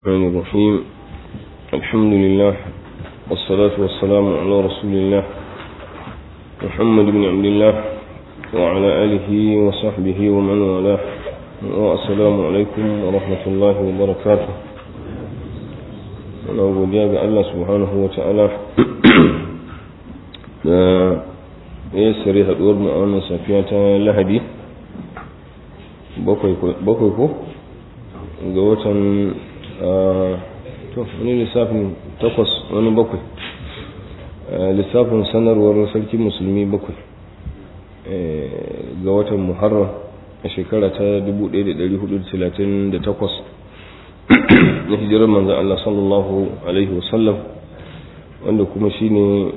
الرحمن الرحيم الحمد لله والصلاة والسلام على رسول الله محمد بن عبد الله وعلى آله وصحبه ومن والاه والسلام عليكم ورحمة الله وبركاته أنا أقول يا الله سبحانه وتعالى ya sare haduwar mu a wannan safiya ta lahadi bakwai ko ga watan to wani lissafin takwas wani bakwai lissafin sanarwar sarki musulmi bakwai ga watan muharram a shekara ta 1438 na hijirar manzan Allah sallallahu alaihi wasallam wanda kuma shine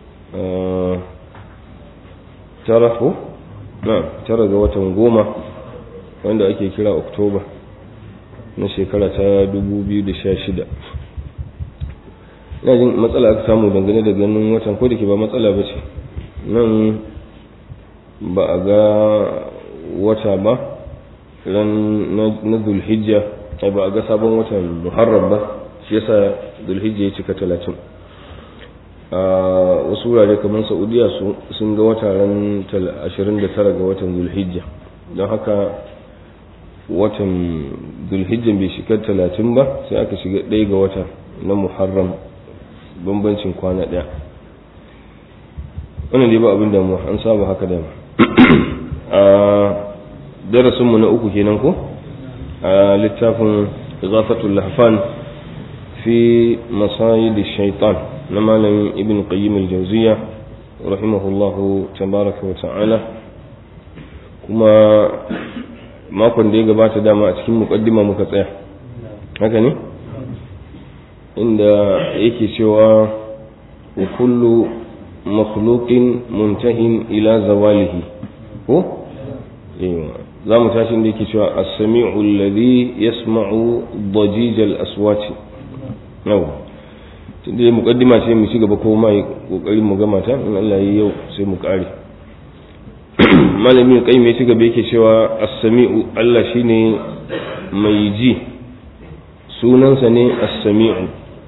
tara ko na tara ga watan goma wanda ake kira oktoba na shekara ta 2016 ina jin matsala aka samu dangane da ganin watan ko da ke ba matsala ba ce nan ba a ga wata ba ran na zulhijja ai ba a ga sabon watan muharram ba shi yasa zulhijja ya cika talatin a wasu wurare kamar saudiya sun ga wata ran 29 ga watan zulhijja don haka watan zulhijjan bai shiga talatin ba sai aka shiga ɗaya ga wata na muharram bambancin kwana ɗaya wannan dai ba abin damuwa an saba haka dama a darasinmu na uku kenan ko a littafin zafatul lahfan fi masayid shaitan na malam ibn qayyim al-jawziya rahimahullahu tabaraka wa ta'ala kuma makon da ya gabata dama a cikin mukaddima muka tsaya haka ne inda yake cewa wa kullu makhluqin muntahin ila zawalihi ko za mu tashi inda yake cewa as-sami'u alladhi yasma'u dajij al-aswati yau tunda mukaddima ce mu ci gaba ko mai kokarin mu gama ta in Allah ya yau sai mu kare malamin kai mai ci gaba yake cewa as-sami'u Allah shine mai ji sunansa ne as-sami'u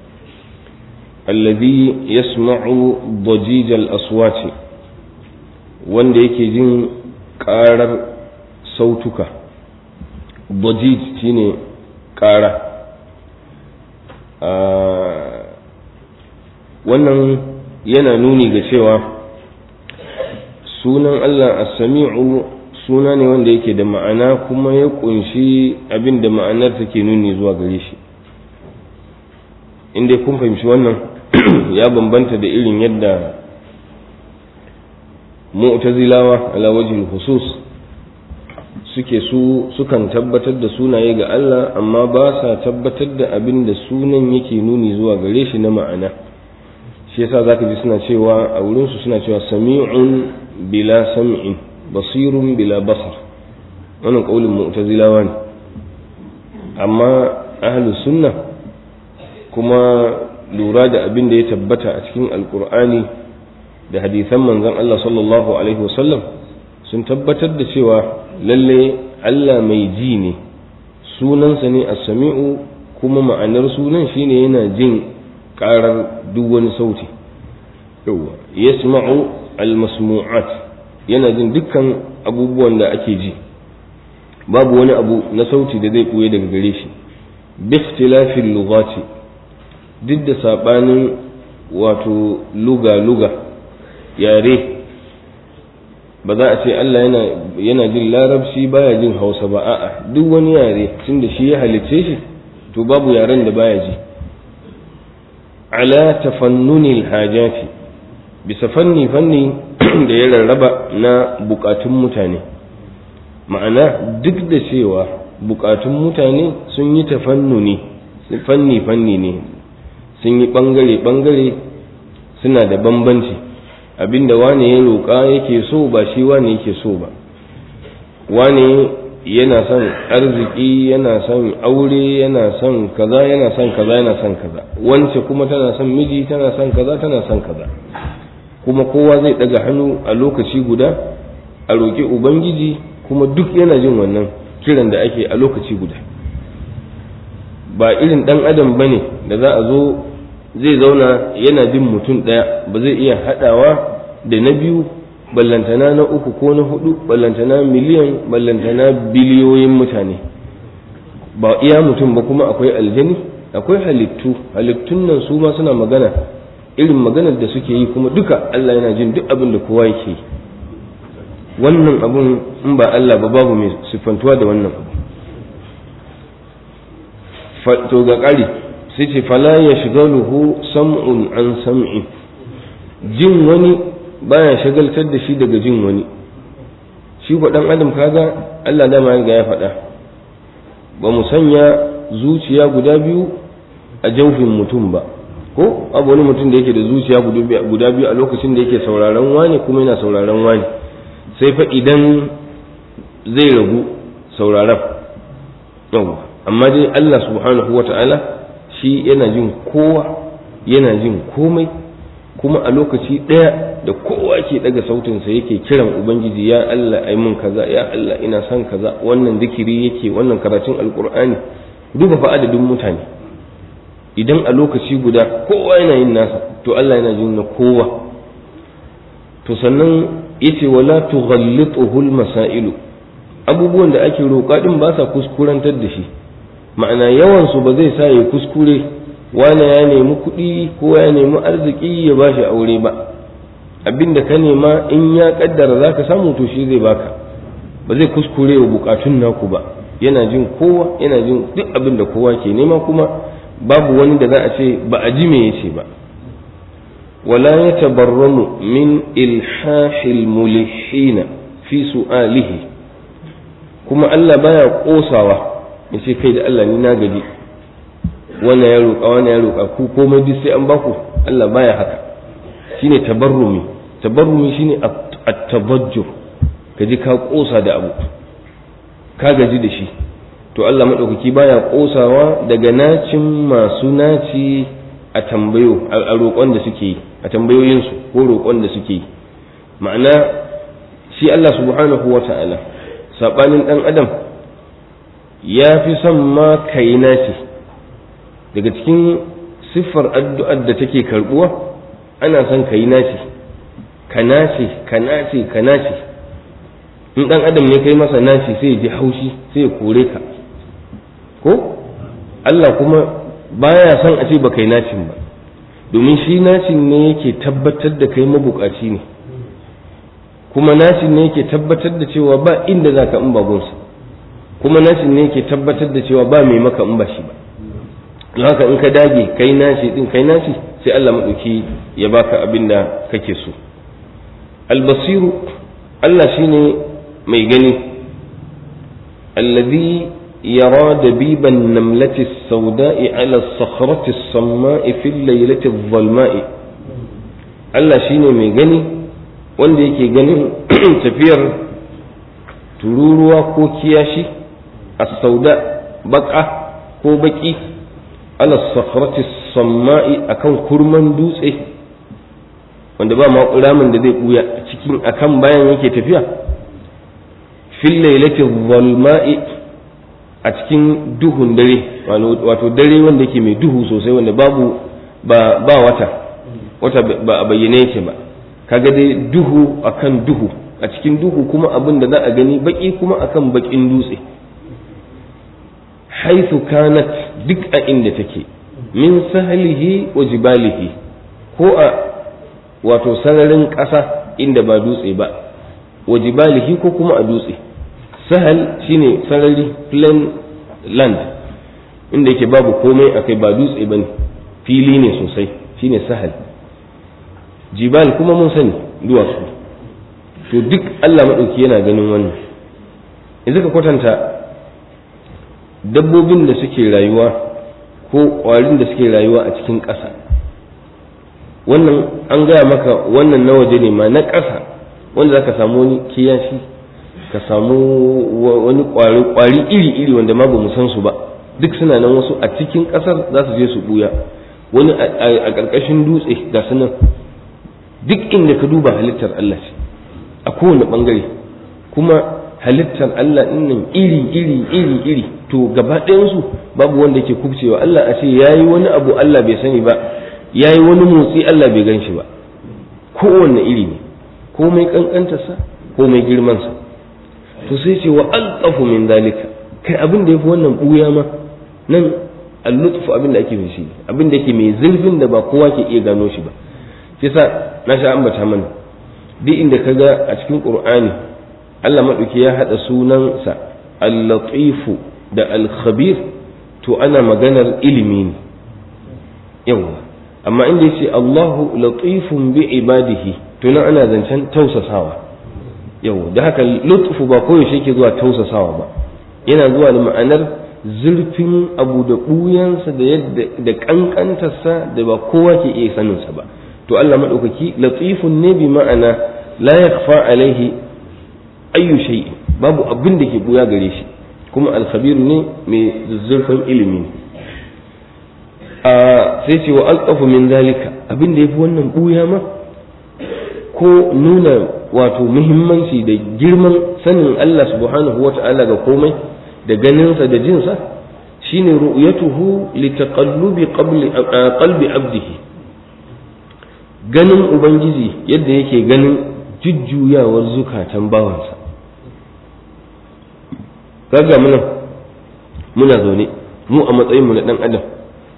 alladhi yasma'u dajij al-aswati wanda yake jin karar sautuka dajij shine kara wannan yana nuni ga cewa sunan Allah as-sami'u suna ne wanda yake da ma'ana kuma ya kunshi abin da ma'anar take nuni zuwa gare shi inda kun fahimci wannan ya bambanta da irin yadda mu'tazilawa ala wajhil khusus suke su sukan tabbatar da sunaye ga Allah amma ba sa tabbatar da abin da sunan yake nuni zuwa gare shi na ma'ana shi yasa zaka ji suna cewa a wurin su suna cewa sami'un bila sam'in basirun bila basar wannan kaulin mu'tazilawa ne amma ahlus sunna kuma lura da abin da ya tabbata a cikin alkur'ani da hadisan manzon Allah sallallahu alaihi wasallam sun tabbatar da cewa lalle Allah mai ji ne sunansa ne as-sami'u kuma ma'anar sunan shine yana jin karar duk wani sauti yawa yasma'u al-masmu'at yana jin dukkan abubuwan da ake ji babu wani abu na sauti da zai buye daga gare shi bi ikhtilafil lughati duk da sabanin wato luga luga yare ba za a ce Allah yana yana jin larabci baya jin hausa ba a'a duk wani yare tunda shi ya halicce shi to babu yaren da baya ji ala tafannunil hajati bisa fanni fanni da ya rarraba na bukatun mutane ma'ana duk da cewa bukatun mutane sun yi tafannuni fanni fanni ne sun yi bangare bangare suna da bambanci abinda wane ya roƙa yake so ba shi wane yake so ba wane yana son arziki yana son aure yana son kaza yana son kaza yana son kaza wance kuma tana son miji tana son kaza tana son kaza kuma kowa zai daga hannu a lokaci guda a roƙi ubangiji kuma duk yana jin wannan kiran da ake a lokaci guda ba irin ɗan adam ba ne da za a zo zai zauna yana jin mutum ɗaya ba zai iya haɗawa da na biyu ballantana na uku ko na hudu ballantana miliyan ballantana biliyoyin mutane ba iya mutum ba kuma akwai aljani akwai halittu halittun nan su ma suna magana irin maganar da suke yi kuma duka Allah yana jin duk abin da kowa yake yi wannan abun in ba Allah ba babu mai siffantuwa da wannan abu to ga ƙari sai ce fala ya shigaluhu sam'un an sam'i jin wani baya shagaltar da shi daga jin wani shi ko dan adam kaga Allah dama ya ya faɗa ba mu sanya zuciya guda biyu a jaufin mutum ba ko abu wani mutum da yake da zuciya guda biyu a lokacin da yake sauraron wani kuma yana sauraron wani sai fa idan zai ragu sauraron yau amma dai Allah subhanahu wa ta'ala shi yana jin kowa yana jin komai kuma a lokaci ɗaya da kowa ke daga sautinsa yake kiran ubangiji ya Allah ai mun kaza ya Allah ina son kaza wannan zikiri yake wannan karatun alkur'ani duba fa adadin mutane idan a lokaci guda kowa yana yin nasa to Allah yana jin na kowa to sannan yace wala tughallituhu almasailu abubuwan da ake roƙa din ba sa kuskurantar da shi ma'ana yawan su ba zai sa ya kuskure wani ya nemi kuɗi ko ya nemi arziki ya bashi aure ba abinda ka nema in ya kaddara zaka samu to shi zai baka ba zai kuskure wa bukatun naku ba yana jin kowa yana jin duk abin da kowa ke nema kuma babu wani da za a ce ba a ji me yace ba wala yatabarramu min ilhahil mulhina fi su'alihi kuma Allah baya kosawa ya ce kai da Allah ni na gaji wannan ya roƙa wannan ya roƙa ku komai duk sai an baku Allah baya haka shine tabarrumi tabarrumi shine at-tabajjur kaji ka kosa da abu ka gaji da shi to Allah maɗaukaki baya ƙosawa daga nacin masu naci a tambayo a roƙon da suke yi a tambayoyinsu ko roƙon da suke yi ma'ana shi Allah subhanahu wa ta'ala saɓanin ɗan adam ya fi son ma kai naci daga cikin siffar addu'ar da take karɓuwa ana son kai naci ka nace ka nace ka nace in ɗan adam ne kai masa naci sai ya ji haushi sai ya kore ka ko Allah kuma baya son a ce ba kai nacin ba domin shi nacin ne yake tabbatar da kai mabukaci ne kuma nacin ne yake tabbatar da cewa ba inda za ka in ba gunsa kuma nacin ne yake tabbatar da cewa ba mai maka in ba shi ba don haka in ka dage kai naci din kai naci sai Allah maɗauki ya baka abin da kake so albasiru Allah shine mai gani alladhi يرى دبيب النملة السوداء على الصخرة الصماء في الليلة الظلماء Allah shi ne mai gani wanda yake ganin tafiyar tururuwa ko kiyashi a sauda baka ko baki ala sakhrati samma'i akan kurman dutse wanda ba ma ramin da zai buya cikin akan bayan yake tafiya fil lailati zalma'i a cikin duhun dare wato dare wanda yake mai duhu sosai wanda babu ba, ba wata wata ba a bayyane yake ba kaga dai duhu akan duhu a cikin duhu kuma abin da za a gani baki kuma akan bakin dutse haithu kanat duk a inda take min sahalihi wa jibalihi ko a wato sararin ƙasa inda ba dutse ba wa jibalihi ko kuma a dutse sahal shine sarari plain land inda yake babu komai akai ba dutse ba ne fili ne sosai shine sahal jibal kuma mun sani duwatsu to duk allah maɗauki yana ganin wannan yanzu ka kwatanta dabbobin da suke rayuwa ko ƙwarin da suke rayuwa a cikin ƙasa wannan an gaya maka wannan na waje ne ma na ƙasa wanda za ka samu wani kiyashi ka samu wani ƙwari iri-iri wanda ma ba mu san su ba duk suna nan wasu a cikin ƙasar za su je su buya wani a ƙarƙashin dutse ga su nan duk inda ka duba halittar Allah ce a kowane ɓangare kuma halittar Allah ɗin nan iri iri iri iri to gaba ɗayansu babu wanda ke kubcewa Allah a ce yayi wani abu Allah bai sani ba yayi wani motsi Allah bai gan shi ba kowanne iri ne ko mai kankantarsa ko mai girmansa to sai ce wa alqafu min dalika kai abin da yafi wannan buya ma nan al-lutfu abin da ake shi abin da yake mai zurfin da ba kowa ke iya gano shi ba shi sa na sha ambata mana duk inda kaga a cikin qur'ani Allah madauki ya hada sunansa al-latifu da al-khabir to ana maganar ilimi ne yawa amma inda yace Allahu latifun bi ibadihi to nan ana zancen tausasawa yawa da haka lutfu ba koyaushe yake zuwa tausasawa ba yana zuwa da ma'anar zurfin abu da ɓuyansa da yadda da ƙanƙantarsa da ba kowa ke iya saninsa ba to Allah maɗaukaki latifun ne bi ma'ana la yakhfa alaihi ayyu shay'in babu abin da ke buya gare shi kuma alkhabiru ne mai zurfin ilimi a sai ce wa alqafu min zalika abin da yafi wannan buya ma ko nuna wato muhimmanci da girman sanin Allah subhanahu wata'ala ga komai da ganinsa da jinsa shine ru'yatuhu li taqallubi qalbi abdihi ganin ubangiji yadda yake ganin jujjuyawar zukatan bawansa kaga muna muna zaune mu a matsayinmu na dan adam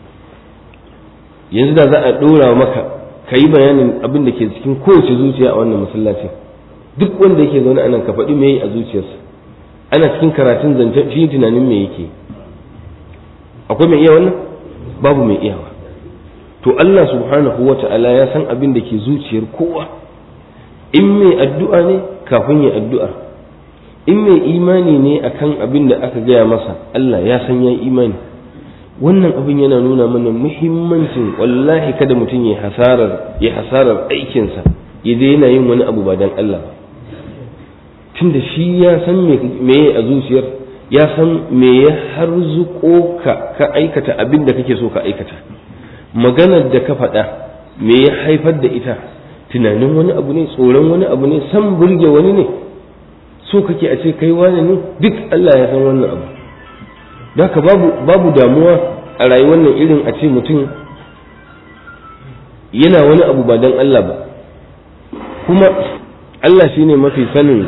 yanzu da za a dora maka ka yi bayanin abin da ke cikin kowace zuciya a wannan masallacin duk wanda yake zaune anan ka faɗi me a zuciyarsa ana cikin karatun zancen shi tunanin me yake akwai mai iya wannan babu mai iyawa to Allah subhanahu wa ta'ala ya san abin da ke zuciyar kowa in mai addu'a ne kafin ya addu'ar in mai imani ne akan abin da aka gaya masa Allah ya san ya imani wannan abin yana nuna mana muhimmancin wallahi kada mutum ya hasarar ya hasarar aikinsa ya daina yin wani abu ba dan Allah ba tunda shi ya san me a zuciyar ya san me ya harzuko ka ka aikata abin da kake so ka aikata maganar da ka faɗa me ya haifar da ita tunanin wani abu ne tsoron wani abu ne san burge wani ne so kake a ce kai wani ne duk Allah ya san wannan abu haka babu babu damuwa a rayuwar nan irin a ce mutum yana wani abu ba don Allah ba kuma Allah shine mafi sanin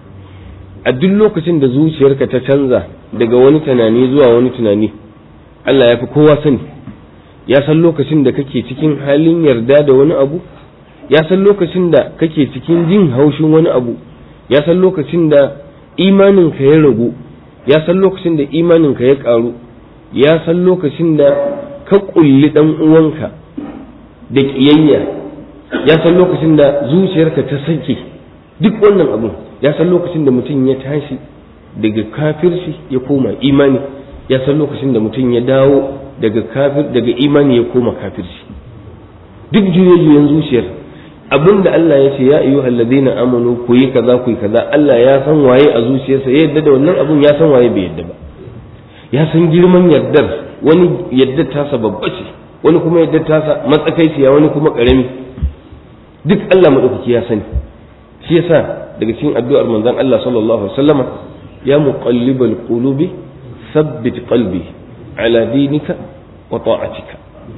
a duk lokacin da zuciyarka ta canza daga wani tunani zuwa wani tunani Allah ya fi kowa sani ya san lokacin da kake cikin halin yarda da wani abu ya san lokacin da kake cikin jin haushin wani abu ya san lokacin da imaninka ya ragu ya san lokacin da imaninka ya karu ya san lokacin da ka kulli dan uwanka da kiyayya ya san lokacin da zuciyarka ta sake duk wannan abun ya san lokacin da mutum ya tashi daga kafirci ya koma imani ya san lokacin da mutum ya dawo daga kafir daga imani ya koma kafirci duk juye-juyen zuciyar abin da Allah ya ce ya ayyu alladhina amanu ku yi kaza ku yi kaza Allah ya san waye a zuciyarsa ya yadda da wannan abun ya san waye bai yadda ba ya san girman yardar wani yadda tasa babba ce wani kuma yadda tasa matsakaiciya wani kuma karami duk Allah madaukaki ya sani shi yasa daga cikin addu'ar manzon Allah sallallahu alaihi wasallama ya muqallibal qulubi thabbit qalbi ala dinika wa ta'atika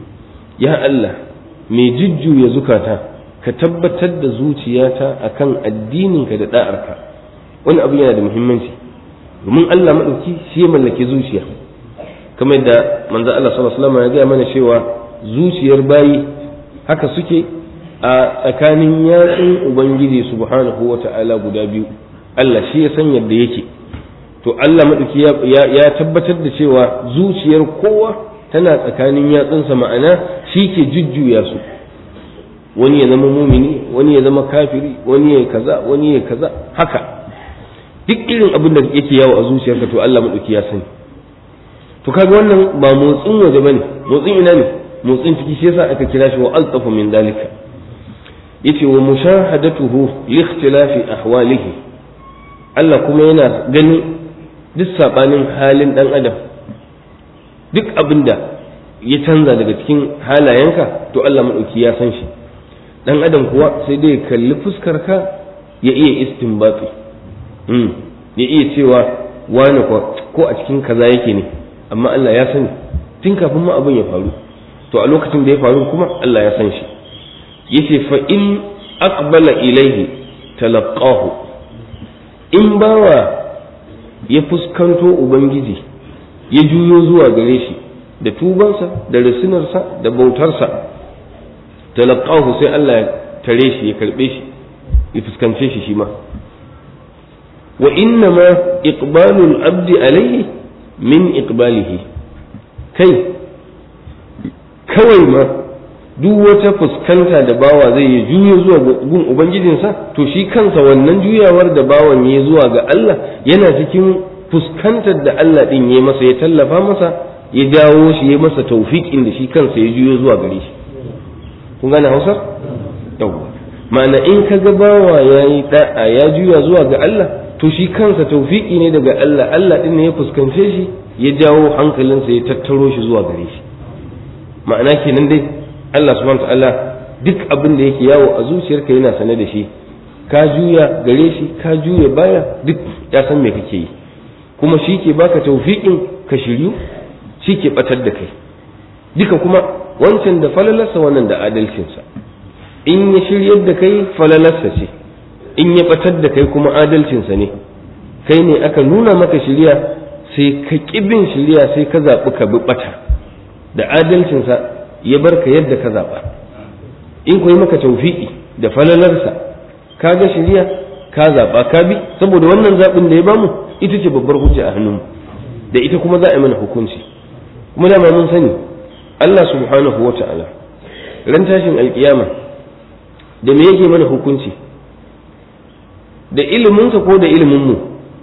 ya Allah mai jujjuya zukata ka tabbatar da zuciyata akan addininka da da'arka wani abu yana da muhimmanci domin Allah maɗauki shi ya mallaki zuciya kamar da manzo Allah sallallahu alaihi wasallam ya gaya mana cewa zuciyar bayi haka suke a tsakanin yatsun ubangiji subhanahu wata'ala guda biyu Allah shi ya san yadda yake to Allah maɗauki ya tabbatar da cewa zuciyar kowa tana tsakanin yatsunsa ma'ana shi ke jujjuya su wani ya zama mumini wani ya zama kafiri wani ya kaza wani ya kaza haka duk irin abin da yake yawo a zuciyarka to Allah madauki ya sani to kaga wannan ba motsin waje bane motsin ina ne motsin ciki shi yasa aka kira shi wa altafu min dalika yace wa mushahadatuhu li ikhtilafi ahwalihi Allah kuma yana ganin duk sabanin halin dan adam duk abin da ya canza daga cikin halayenka to Allah madauki ya san shi dan adam kuwa sai dai kalli fuskar ka ya iya istinbati ya iya cewa wani ko a cikin kaza yake ne amma Allah ya sani tun kafin ma abin ya faru to a lokacin da ya faru kuma Allah ya san shi yace fa in aqbala ilaihi talaqahu in bawa ya fuskanto ubangiji ya juyo zuwa gare shi da tubansa da rasinarsa da bautarsa talaqahu sai Allah ya tare shi ya karbe shi ya fuskance shi shi ma wa inna ma iqbalul abdi alaihi min iqbalihi kai kawai ma duk wata fuskanta da bawa zai yi juya zuwa gun ubangijinsa to shi kansa wannan juyawar da bawan ya zuwa ga Allah yana cikin fuskantar da Allah din ya masa ya tallafa masa ya jawo shi ya masa taufiƙin da shi kansa ya juyo zuwa gare shi kun gane Hausa yawwa ma'ana in ka ga bawa ya yi da'a ya juya zuwa ga Allah to shi kansa taufiƙi ne daga Allah Allah din ne ya fuskance shi ya jawo hankalinsa ya tattaro shi zuwa gare shi ma'ana kenan dai Allah subhanahu ta'ala duk abin da yake yawo a zuciyarka yana sane da shi ka juya gare shi ka juya baya duk ya san me kake yi kuma shi ke baka taufiƙin ka shiryu shi ke batar da kai duka kuma wancan da falalarsa wannan da adalcinsa in ya shiryar da kai falalarsa ce in ya batar da kai kuma adalcinsa ne kai ne aka nuna maka shirya sai ka ƙibin shirya sai ka zaɓi ka bi ɓata da adalcinsa ya bar ka yadda ka zaɓa in ku yi maka taufiƙi da falalarsa ka ga shirya ka zaɓa ka bi saboda wannan zaɓin da ya bamu ita ce babbar hujja a hannunmu da ita kuma za a yi mana hukunci kuma dama mun sani Allah subhanahu wa ta'ala ran tashin alkiyama da me yake mana hukunci da iliminsa ko da iliminmu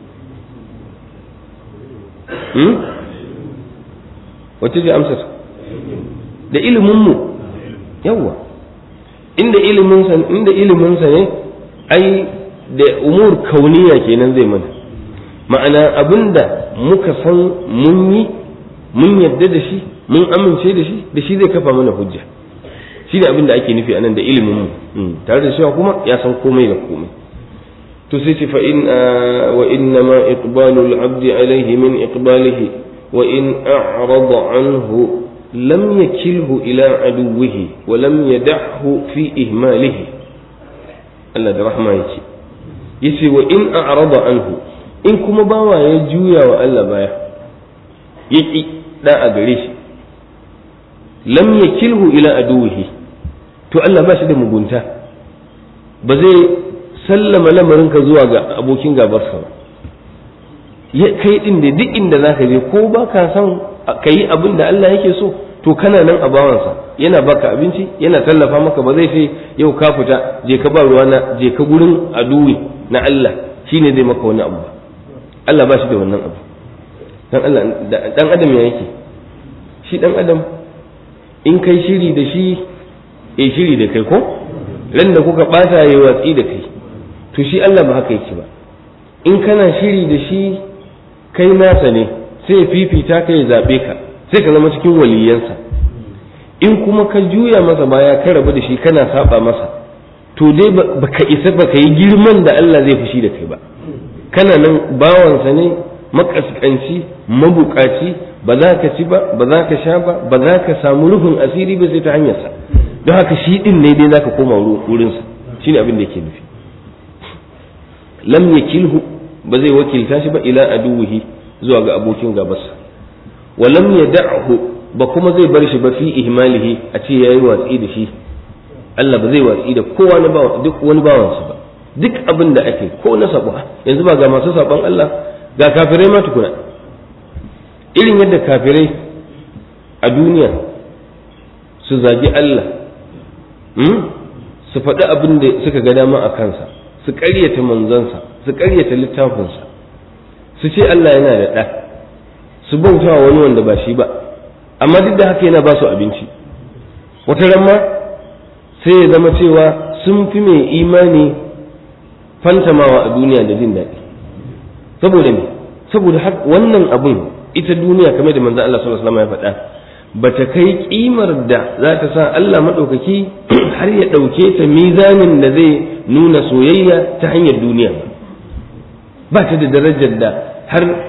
hmm? wacce ce amsar da iliminmu yawwa inda iliminsa inda iliminsa ne ai da umur kauniya kenan zai mana ma'ana abinda muka san mun yi mun yadda da shi mun amince da shi da shi zai kafa mana hujja shi ne abinda ake nufi anan da ilimin mu tare da cewa kuma ya san komai da komai to sai ce fa in wa inna ma iqbalu al-abdi alayhi min iqbalihi wa in a'rada anhu lam yakilhu ila aduwwihi wa lam yad'hu fi ihmalihi Allah da rahma yake yace wa in a'rada anhu in kuma bawa ya juya wa Allah baya yaki da a gare shi lam yakilhu ila aduwwihi to Allah ba shi da mugunta ba zai sallama lamarinka zuwa ga abokin gabarsa ba ya kai din da duk inda zaka je ko ba ka san ka yi abin da Allah yake so to kana nan a bawansa yana baka abinci yana tallafa maka ba zai ce yau ka fita je ka ba ruwana je ka gurin aduwi na Allah shine zai maka wani abu Allah ba shi da wannan abu dan Allah dan adam ya yake shi dan adam in kai shiri da shi ya shiri da kai ko ran da kuka bata ya watsi da kai to shi Allah ba haka yake ba in kana shiri da shi kai nasa ne sai ya fifita ka ya zabe ka sai ka zama cikin waliyansa in kuma ka juya masa baya ka rabu da shi kana saba masa to dai baka isa baka yi girman da Allah zai fushi da kai ba kana nan bawansa ne makaskanci mabukaci ba za ka ci ba ba za ka sha ba ba za ka samu rufin asiri ba sai ta hanyarsa don haka shi din ne dai za ka koma wurinsa shine abin da yake nufi lam yakilhu ba zai wakilta shi ba ila aduwihi zuwa ga abokin gabarsa wa lam yad'hu ba kuma zai bar shi ba fi ihmalihi a ce yayi watsi da shi Allah ba zai watsi da kowa na bawa duk wani bawansa ba duk abin da ake ko na sabo yanzu ba ga masu sabon Allah ga kafirai ma tukuna irin yadda kafirai a duniya su zagi Allah su faɗi abin da suka ga dama a kansa su ƙaryata manzansa su ƙaryata littafinsa su ce Allah yana da ɗa su bauta wani wanda ba shi ba amma duk da haka yana ba su abinci wata ramma sai ya zama cewa sun fi mai imani fantamawa a duniya da jin daɗi saboda me saboda wannan abun ita duniya kamar da manzon Allah sallallahu alaihi wasallam ya faɗa bata kai kimar da za ta sa Allah maɗaukaki har ya ɗauke ta mizanin da zai nuna soyayya ta hanyar duniya ba ta da darajar da har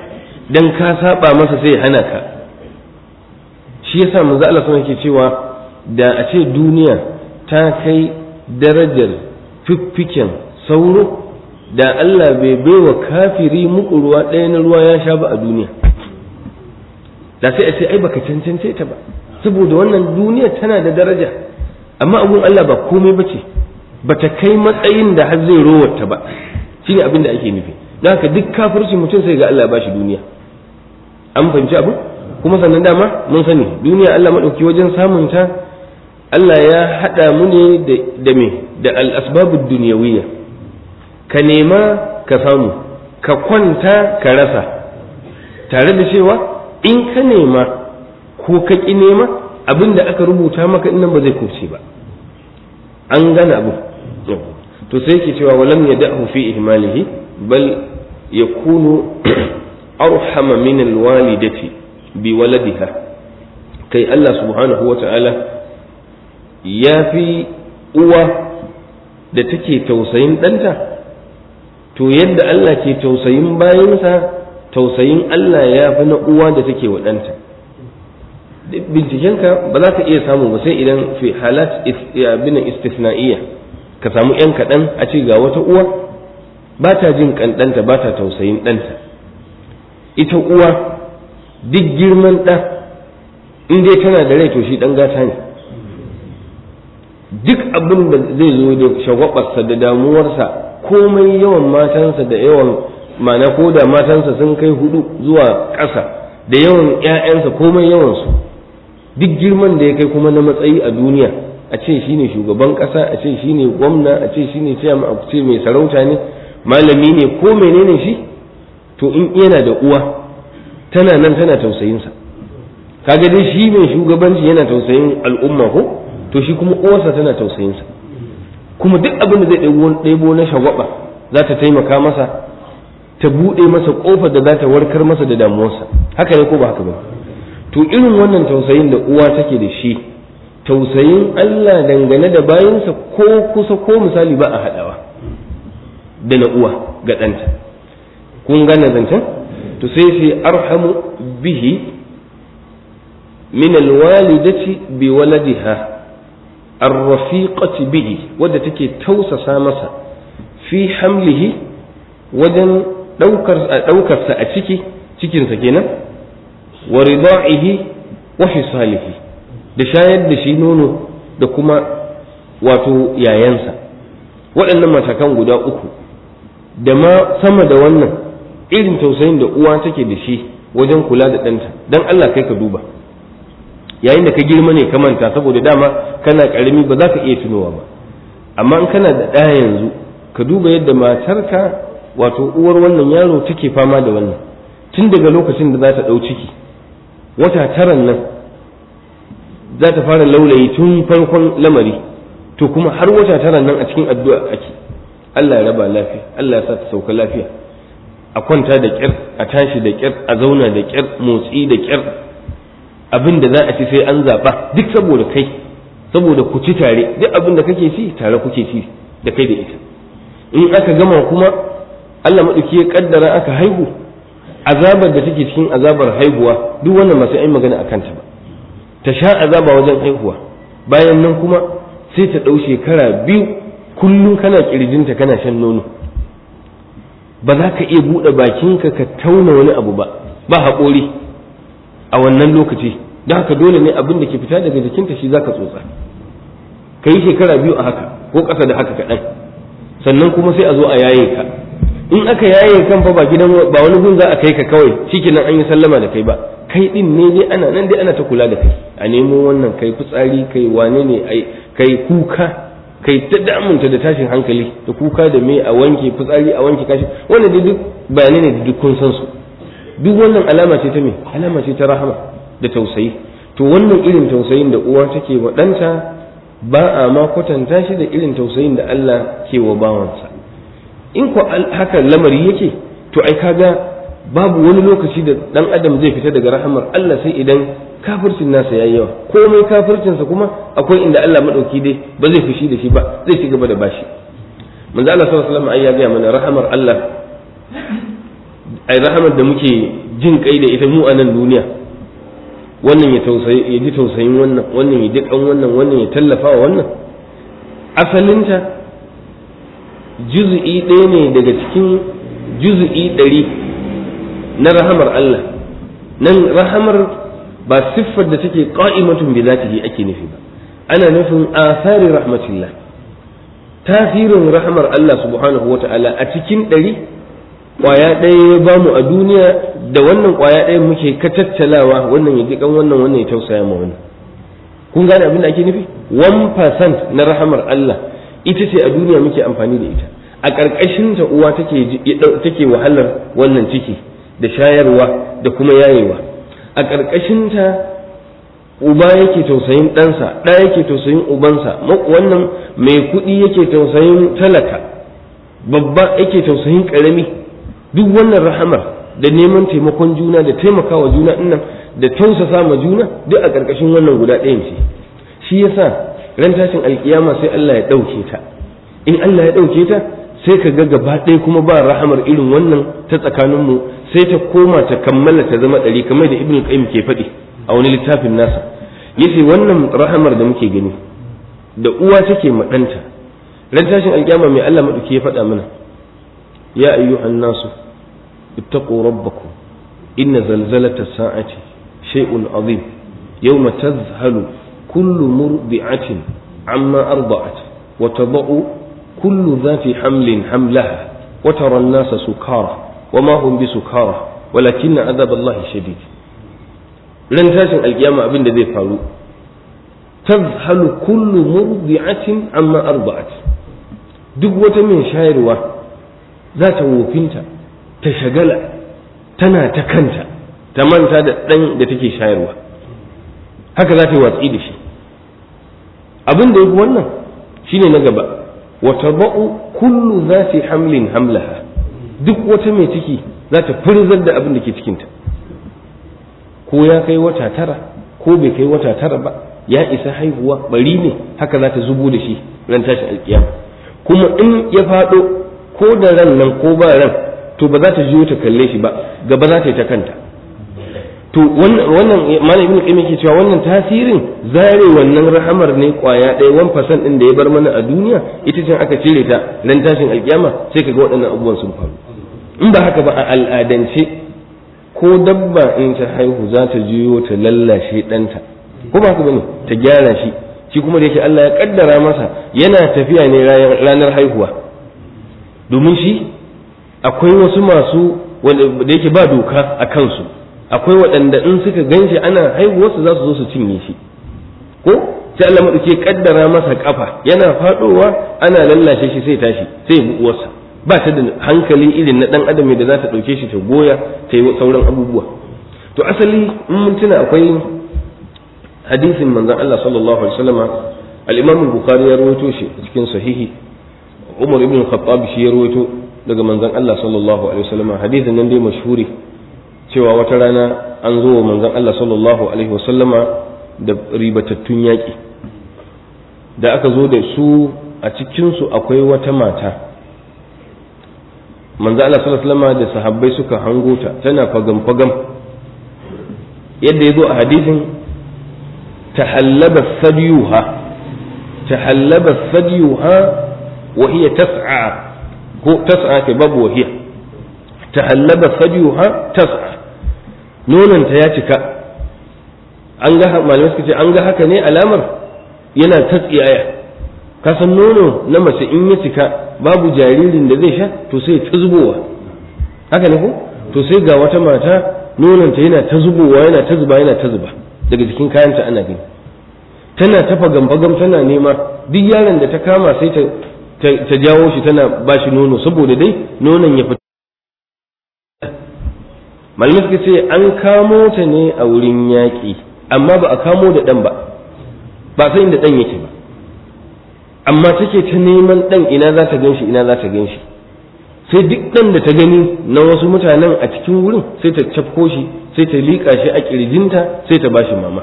dan ka saba masa sai ya hana ka shi yasa manzo Allah sun yake cewa da a ce duniya ta kai darajar fiffiken sauro da Allah bai baiwa kafiri muku ruwa ɗaya na ruwa ya sha ba a duniya da sai a ce ai baka cancance ta ba saboda wannan duniya tana da daraja amma abun Allah ba komai bace bata kai matsayin da har zai rowarta ba shine abin da ake nufi don haka duk kafirci mutum sai ga Allah ba shi duniya an fahimci abu kuma sannan dama mun sani duniya Allah maɗauki wajen samun ta Allah ya haɗa mu ne da me da al-asbabud duniyawiyya ka nema ka samu ka kwanta ka rasa tare da cewa in ka nema ko ka ƙi nema abin da aka rubuta maka nan ba zai kuce ba an gane abu to sai ke cewa walam ya da'hu fi ihmalihi bal yakunu arhama min alwalidati bi waladiha kai Allah subhanahu wa ta'ala ya fi uwa da take tausayin ɗanta to yadda Allah ke tausayin bayansa tausayin Allah ya fi na uwa da take wa ɗanta bincikenka ba za ka iya samu ba sai idan fi halat bin istisna'iyya ka samu yan kaɗan a ce ga wata uwa ba ta jin kan ɗanta ba ta tausayin ɗanta ita uwa duk girman ɗa in dai tana da rai to shi ɗan gata ne duk abin da zai zo da shagwabarsa da damuwarsa komai yawan matansa da yawan mana ko da matansa sun kai hudu zuwa ƙasa da yawan 'ya'yansa komai yawansu duk girman da ya kai kuma na matsayi a duniya a ce shine shugaban ƙasa a ce shine gwamna a ce shine ciyama a ce mai sarauta ne malami ne ko menene shi to in yana da uwa tana nan tana tausayinsa kaga dai shi mai shugabanci yana tausayin al'umma ko to shi kuma uwarsa tana tausayinsa kuma duk abin da zai ɗebo na shagwaba za ta taimaka masa ta buɗe masa ƙofar da za ta warkar masa da damuwarsa haka ne ko ba haka ba to irin wannan tausayin da uwa take da shi tausayin Allah dangane da bayansa ko kusa ko misali ba a haɗawa da na uwa ga ɗanta kun gane zancen to sai sai arhamu bihi min alwalidati bi waladiha arrafiqati bihi wadda take tausasa masa fi hamlihi wajen ɗaukarsa a ciki cikinsa kenan wa rida'ihi wa hisalihi da shayar da shi nono da kuma wato yayansa waɗannan matakan guda uku da ma sama da wannan irin tausayin da uwa take da shi wajen kula da ɗanta don Allah kai ka duba yayin da ka girma ne ka manta saboda dama kana ƙarami ba za ka iya tunowa ba amma in kana da ɗaya yanzu ka duba yadda matarka wato uwar wannan yaro take fama da wannan tun daga lokacin da za ta ɗau ciki wata taran nan za ta fara laulayi tun farkon lamari to kuma har wata taran nan a cikin addu'a ake Allah ya raba lafiya Allah ya sa ta sauka lafiya a kwanta da ƙyar a tashi da ƙyar a zauna da ƙyar motsi da ƙyar abin da za a ci sai an zaɓa duk saboda kai saboda ku ci tare duk abin da kake ci tare kuke ci da kai da ita in aka gama kuma Allah maɗauki ya kaddara aka haihu azabar da take cikin azabar haihuwa duk wannan masu ai magana a kanta ba ta sha azaba wajen haihuwa bayan nan kuma sai ta ɗau shekara biyu kullum kana ƙirjinta kana shan nono ba za ka iya buɗe bakinka ka tauna wani abu ba ba haƙori a wannan lokaci don haka dole ne abin da ke fita daga jikinta shi za ka tsotsa ka yi shekara biyu a haka ko ƙasa da haka kaɗan sannan kuma sai a zo a yaye ka in aka yaye kan fa ba gidan ba wani gun za a kai ka kawai shikenan an yi sallama da kai ba kai din ne dai ana nan dai ana ta kula da kai a nemo wannan kai fitsari kai wane ne ai kai kuka kai ta damunta da tashin hankali da kuka da me a wanke fitsari a wanke kashi wannan dai duk bayanai ne da duk kun san su duk wannan alama ce ta me alama ce ta rahama da tausayi to wannan irin tausayin da uwa take wa ɗanta ba a ma kwatanta shi da irin tausayin da Allah ke wa bawansa in ko haka lamari yake to ai kaga babu wani lokaci da dan adam zai fita daga rahamar Allah sai idan kafircin nasa yayi yawa komai kafircinsa kuma akwai inda Allah madauki dai ba zai fushi da shi ba zai ci gaba da bashi manzo Allah sallallahu alaihi wasallam ai ya ga mana rahamar Allah ai rahamar da muke jin kai da ita mu a nan duniya wannan ya tausayi ya ji tausayin wannan wannan ya ji kan wannan wannan ya tallafa wa wannan asalinta juz'i ɗaya ne daga cikin juz'i ɗari na rahamar Allah nan rahamar ba siffar da take qa'imatun bi zatihi ake nufi ba ana nufin asari rahmatillah tasirin rahamar Allah subhanahu wata'ala a cikin ɗari ƙwaya ɗaya ya bamu a duniya da wannan ƙwaya ɗaya muke ka tattalawa wannan ya ji kan wannan wannan ya tausaya ma wannan kun gane abin da ake nufi 1% na rahamar Allah ita ce a duniya muke amfani da ita a ƙarƙashin ta uwa take take wahalar wannan ciki da shayarwa da kuma yayewa a ƙarƙashin ta uba yake tausayin ɗansa ɗa yake tausayin ubansa wannan mai kuɗi yake tausayin talaka babba yake tausayin ƙarami duk wannan rahamar da neman taimakon juna da taimakawa juna ɗinnan da tausasa ma juna duk a ƙarƙashin wannan guda ɗayan ce shi yasa ran tashin alkiyama sai Allah ya ɗauke ta in Allah ya ɗauke ta sai ka ga gaba ɗaya kuma ba rahamar irin wannan ta tsakaninmu sai ta koma ta kammala ta zama ɗari kamar da ibn qayyim ke faɗi a wani littafin nasa yace wannan rahamar da muke gani da uwa take ma ɗanta ran tashin alkiyama mai Allah maɗauki ya faɗa mana ya ayyuhan nasu ittaqu rabbakum inna zalzalata sa'ati shay'un azim yawma tadhhalu kullu murdi'atin amma arda'at wa tada'u kullu dhati hamlin hamlaha wa tara an-nasa sukara وما هم بسكارى ولكن عذاب الله شديد ran tashin alkiyama abin da zai faru tazhalu kullu murdi'atin amma arba'at duk wata mai shayarwa za ta wofinta ta shagala tana ta kanta ta manta da ɗan da take shayarwa haka za ta yi watsi da shi abin da ya fi wannan shine na gaba wata ba'u kullu za hamlin hamlaha duk wata mai ciki za ta furzar da abin da ke cikinta ko ya kai wata tara ko bai kai wata tara ba ya isa haihuwa bari ne haka za ta zubo da shi ran tashin alkiyama kuma in ya faɗo ko da ran nan ko ba ran to ba za ta jiyo ta kalle shi ba gaba za ta yi ta kanta to wannan malam ibn qayyim yake cewa wannan tasirin zare wannan rahamar ne kwaya ɗaya wan fasan din da ya bar mana a duniya ita ce aka cire ta ran tashin alkiyama sai kaga waɗannan abubuwan sun faru in ba haka ba a al'adance ko dabba in ta haihu za ta jiyo ta lallashe ɗanta ko ba haka bane ta gyara shi shi kuma da yake Allah ya kaddara masa yana tafiya ne ranar haihuwa domin shi akwai wasu masu da yake ba doka a kansu akwai waɗanda in suka ganshi ana haihuwarsu za su zo su cinye shi ko sai Allah maɗauke kaddara masa kafa yana faɗowa ana lallashe shi sai tashi sai ya uwarsa ba ta da hankali irin na ɗan adam da za ta ɗauke shi ta goya ta yi sauran abubuwa to asali in mun tuna akwai hadisin manzon Allah sallallahu alaihi wasallama al-Imam al-Bukhari ya rawaito shi cikin sahihi Umar ibn Khattab shi ya rawaito daga manzon Allah sallallahu alaihi wasallama hadisin nan dai mashhuri cewa wata rana an zo wa manzon Allah sallallahu alaihi wasallama da ribatattun yaƙi da aka zo da su a cikinsu akwai wata mata manzon Allah sallallahu alaihi wasallama da sahabbai suka hango ta tana fagam fagam yadda ya zo a hadisin tahallaba sadiyuha tahallaba sadiyuha wa hiya tas'a ko tas'a ke babu wa hiya tahallaba sadiyuha tas'a nonanta ya cika an ga malamai suka ce an ga haka ne alamar yana ta tsiyaya ka san nono na mace in ya cika babu jaririn da zai sha to sai ta zubowa haka ne ko to sai ga wata mata nonanta yana ta zubowa yana ta zuba yana ta zuba daga jikin kayanta ana gani tana tafa gambagam tana nema duk yaron da ta kama sai ta jawo shi tana ba shi nono saboda dai nonon ya fita malamai suka ce an kamo ta ne a wurin yaƙi amma ba a kamo da ɗan ba ba sai inda ɗan yake ba amma take ta neman ɗan ina za ta ganshi ina za ta ganshi sai duk ɗan da ta gani na wasu mutanen a cikin wurin sai ta cafko shi sai ta liƙa shi a ƙirjinta sai ta bashi mama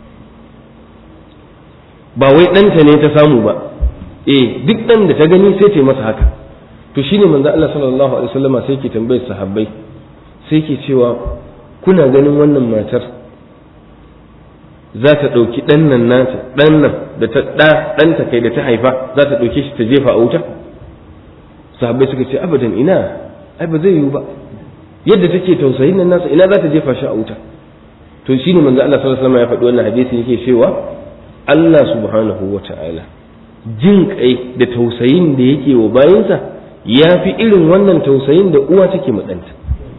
ba wai ɗanta ne ta samu ba eh duk ɗan da ta gani sai ta yi masa haka to shine manzo Allah sallallahu alaihi wasallama sai ke tambayar sahabbai sai ke cewa kuna ganin wannan matar za ta ɗauki ɗan nan nata ɗan nan da ta ɗa ɗanta kai da ta haifa za ta ɗauke shi ta jefa a wuta sahabbai suka ce abadan ina ai ba zai yiwu ba yadda take tausayin nan nasa ina za ta jefa shi a wuta to shine manzo Allah sallallahu alaihi wasallam ya faɗi wannan hadisi yake cewa Allah subhanahu wata'ala jin kai da tausayin da yake wa bayinsa ya fi irin wannan tausayin da uwa take ma ɗanta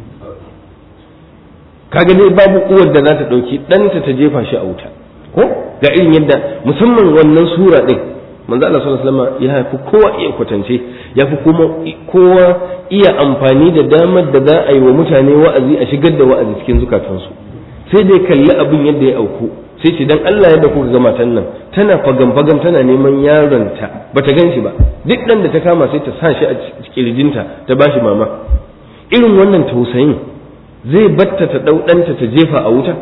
kaga dai babu uwar da za ta ɗauki ɗanta ta jefa shi a wuta ko ga irin yadda musamman wannan sura ɗin manzo Allah sallallahu alaihi wasallam ya fi kowa iya kwatance ya fi kuma kowa iya amfani da damar da za a yi wa mutane wa'azi a shigar da wa'azi cikin zukatansu sai dai kalli abin yadda ya auku sai ce dan Allah yadda kuka ga matan nan tana fagan fagan tana neman yaronta bata gan shi ba duk dan da ta kama sai ta sa shi a kirjinta ta bashi mama irin wannan tausayin zai batta ta dau ɗanta ta jefa a wuta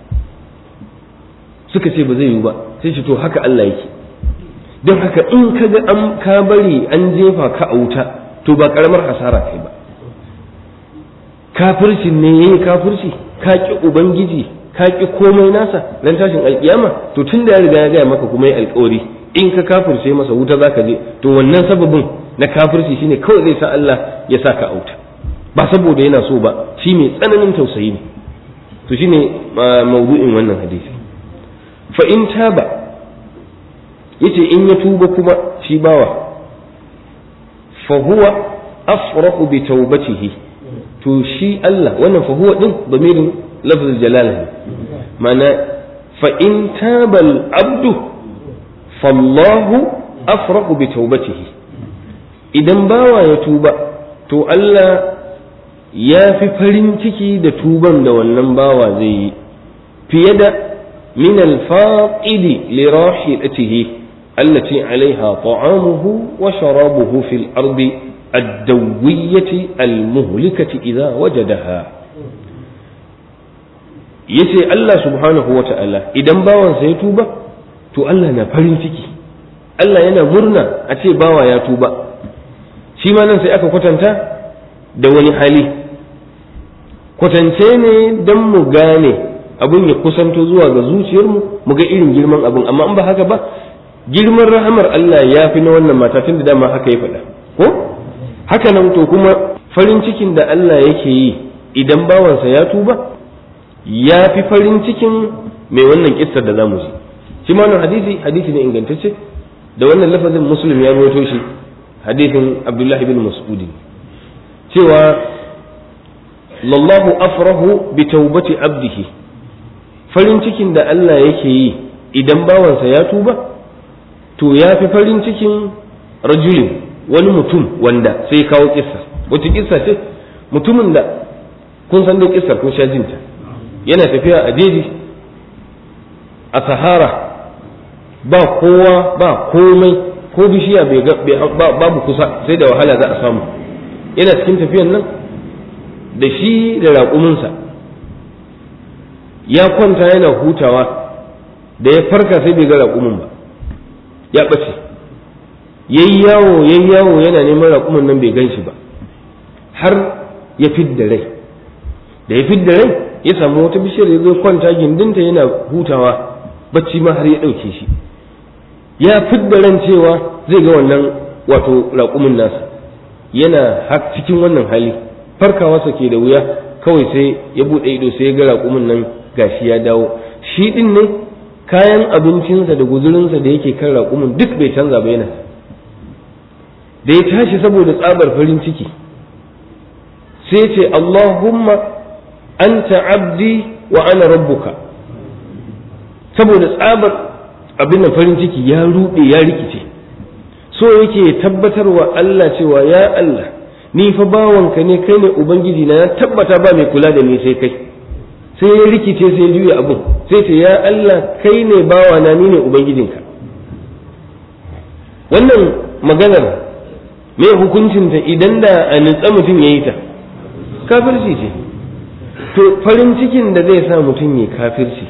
suka ce ba zai yiwu ba sai ce to haka Allah yake don haka in ka ga an ka bari an jefa ka a wuta to ba karamar hasara kai ba kafircin ne yayi kafirci ka ki ubangiji ka ki komai nasa dan tashin alkiyama to tun da ya riga ya gaya maka kuma ya alkawari in ka kafirce masa wuta zaka je to wannan sababin na kafirci shine kawai zai sa Allah ya saka a wuta ba saboda yana so ba shi mai tsananin tausayi ne to shine mawdu'in wannan hadisi fa in taba yace in ya tuba kuma shi bawa fa huwa afrahu bi taubatihi to shi Allah wannan fa huwa din damirin lafzul jalala ne ma'ana fa in taba al abdu fallahu afrahu bi taubatihi idan bawa ya tuba to Allah ya fi farin ciki da tuban da wannan bawa zai yi fiye da min al-faqidi li rahilatihi التي عليها طعامه وشرابه في الأرض الدوية المهلكة إذا وجدها yace Allah subhanahu wa ta'ala idan bawansa ya tuba to Allah na farin ciki Allah yana murna a ce bawa ya tuba shi ma nan sai aka kwatanta da wani hali kwatance ne don mu gane abin ya kusanto zuwa ga zuciyarmu mu ga irin girman abin amma in ba haka ba girman rahamar Allah ya fi na wannan mata tun da dama haka ya faɗa ko haka nan to kuma farin cikin da Allah yake yi idan bawansa ya tuba ya fi farin cikin mai wannan kissar da zamu ji shi ma wannan hadisi hadisi ne ingantacce da wannan lafazin muslim ya rawaito shi hadisin abdullahi bin mas'ud cewa lallahu afrahu bi taubati abdihi farin cikin da Allah yake yi idan bawansa ya tuba to ya fi farin cikin rajulin wani mutum wanda sai kawo kissa wata kissa ce mutumin da kun san dai kissar kun sha jinta yana tafiya a jeji a sahara ba kowa ba komai ko bishiya babu kusa sai da wahala za a samu yana cikin tafiyan nan da shi da raƙuminsa ya kwanta yana hutawa da ya farka sai bai ga raƙumin ba ya ɓace yayi yawo yayi yawo yana neman raƙumin nan bai gan shi ba har ya fidda rai da ya fidda rai ya samu wata bishiyar ya zo kwanta gindinta yana hutawa bacci ma har ya ɗauke shi ya fidda ran cewa zai ga wannan wato raƙumin nasa yana cikin wannan hali farkawarsa ke da wuya kawai sai ya buɗe ido sai ya ga raƙumin nan gashi ya dawo shi ɗin ne kayan abincinsa da guzurinsa da yake kan raƙumin duk bai canza ba yana da ya tashi saboda tsabar farin ciki sai ce Allahumma anta abdi wa ana rabbuka saboda tsabar abin da farin ciki ya ruɗe ya rikice so yake tabbatarwa Allah cewa ya Allah ni fa bawanka ne kai ne ubangiji na ya tabbata ba mai kula da ni sai kai sai ya rikice sai ya juya abin sai ce ya Allah kai ne bawana ni ne ubangijinka wannan maganar me hukuncinta idan da a nutsa mutum ya yi ta kafirci ce to farin cikin da zai sa mutum ya kafirci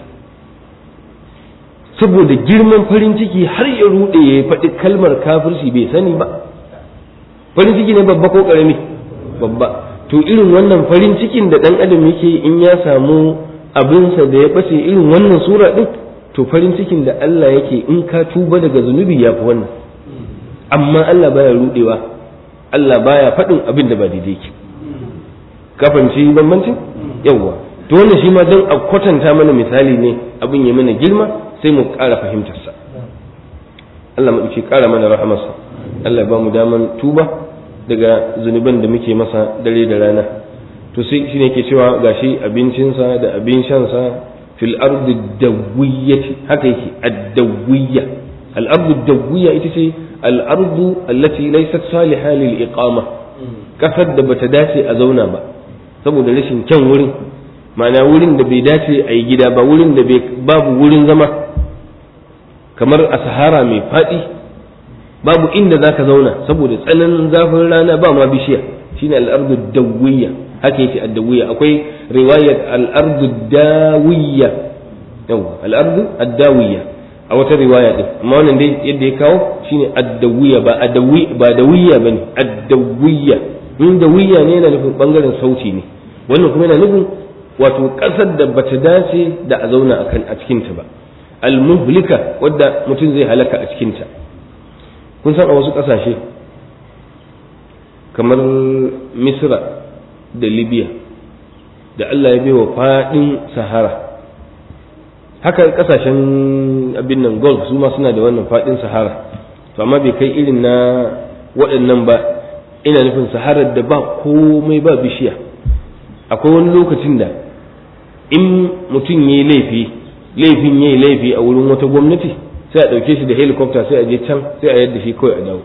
saboda girman farin ciki har ya rude ya faɗi kalmar kafirci bai sani ba farin ciki ne babba ko ƙarami babba to irin wannan farin cikin da dan adam yake in ya samu abinsa da ya bace irin wannan sura din to farin cikin da Allah yake in ka tuba daga zunubi ya fi wannan amma Allah baya rudewa Allah baya faɗin abin da ba daidai yake ka fahimci bambancin yawwa to wannan shi ma don a kwatanta mana misali ne abin ya mana girma sai mu ƙara fahimtarsa Allah mu ɗauki ƙara mana rahamarsa Allah ya ba mu daman tuba daga zunuban da muke masa dare da rana to sai shi ne ke cewa gashi abincinsa da abin shansa fil ardi dawiyyati haka yake ad-dawiyya al-ardu dawiyya ita ce al-ardu allati laysat salihah lil iqama kasar da bata dace a zauna ba saboda rashin kyan wurin ma'ana wurin da bai dace a yi gida ba wurin da babu wurin zama kamar a sahara mai faɗi babu inda za ka zauna saboda tsananin zafin rana ba ma bishiya shine al'ardu dawiyya haka yake addawiyya akwai riwayar al'ardu dawiyya yawa al'ardu addawiyya a wata riwaya din amma wannan dai yadda ya kawo shine addawiyya ba adawi ba dawiyya bane addawiyya in dawiyya ne yana nufin bangaren sauti ne wannan kuma yana nufin wato ƙasar da bata dace da a zauna a cikinta ba almuhlika wadda mutum zai halaka a cikinta kun san a wasu ƙasashe kamar misra da libya da allah ya baiwa faɗin sahara haka ƙasashen abin nan golf su ma suna da wannan faɗin sahara to amma bai kai irin na waɗannan ba ina nufin saharar da ba komai ba bishiya akwai wani lokacin da in mutum ya yi laifi laifin ya yi laifi a wurin wata gwamnati sai a ɗauke shi da helicopter sai a je can sai a yadda shi kawai a dawo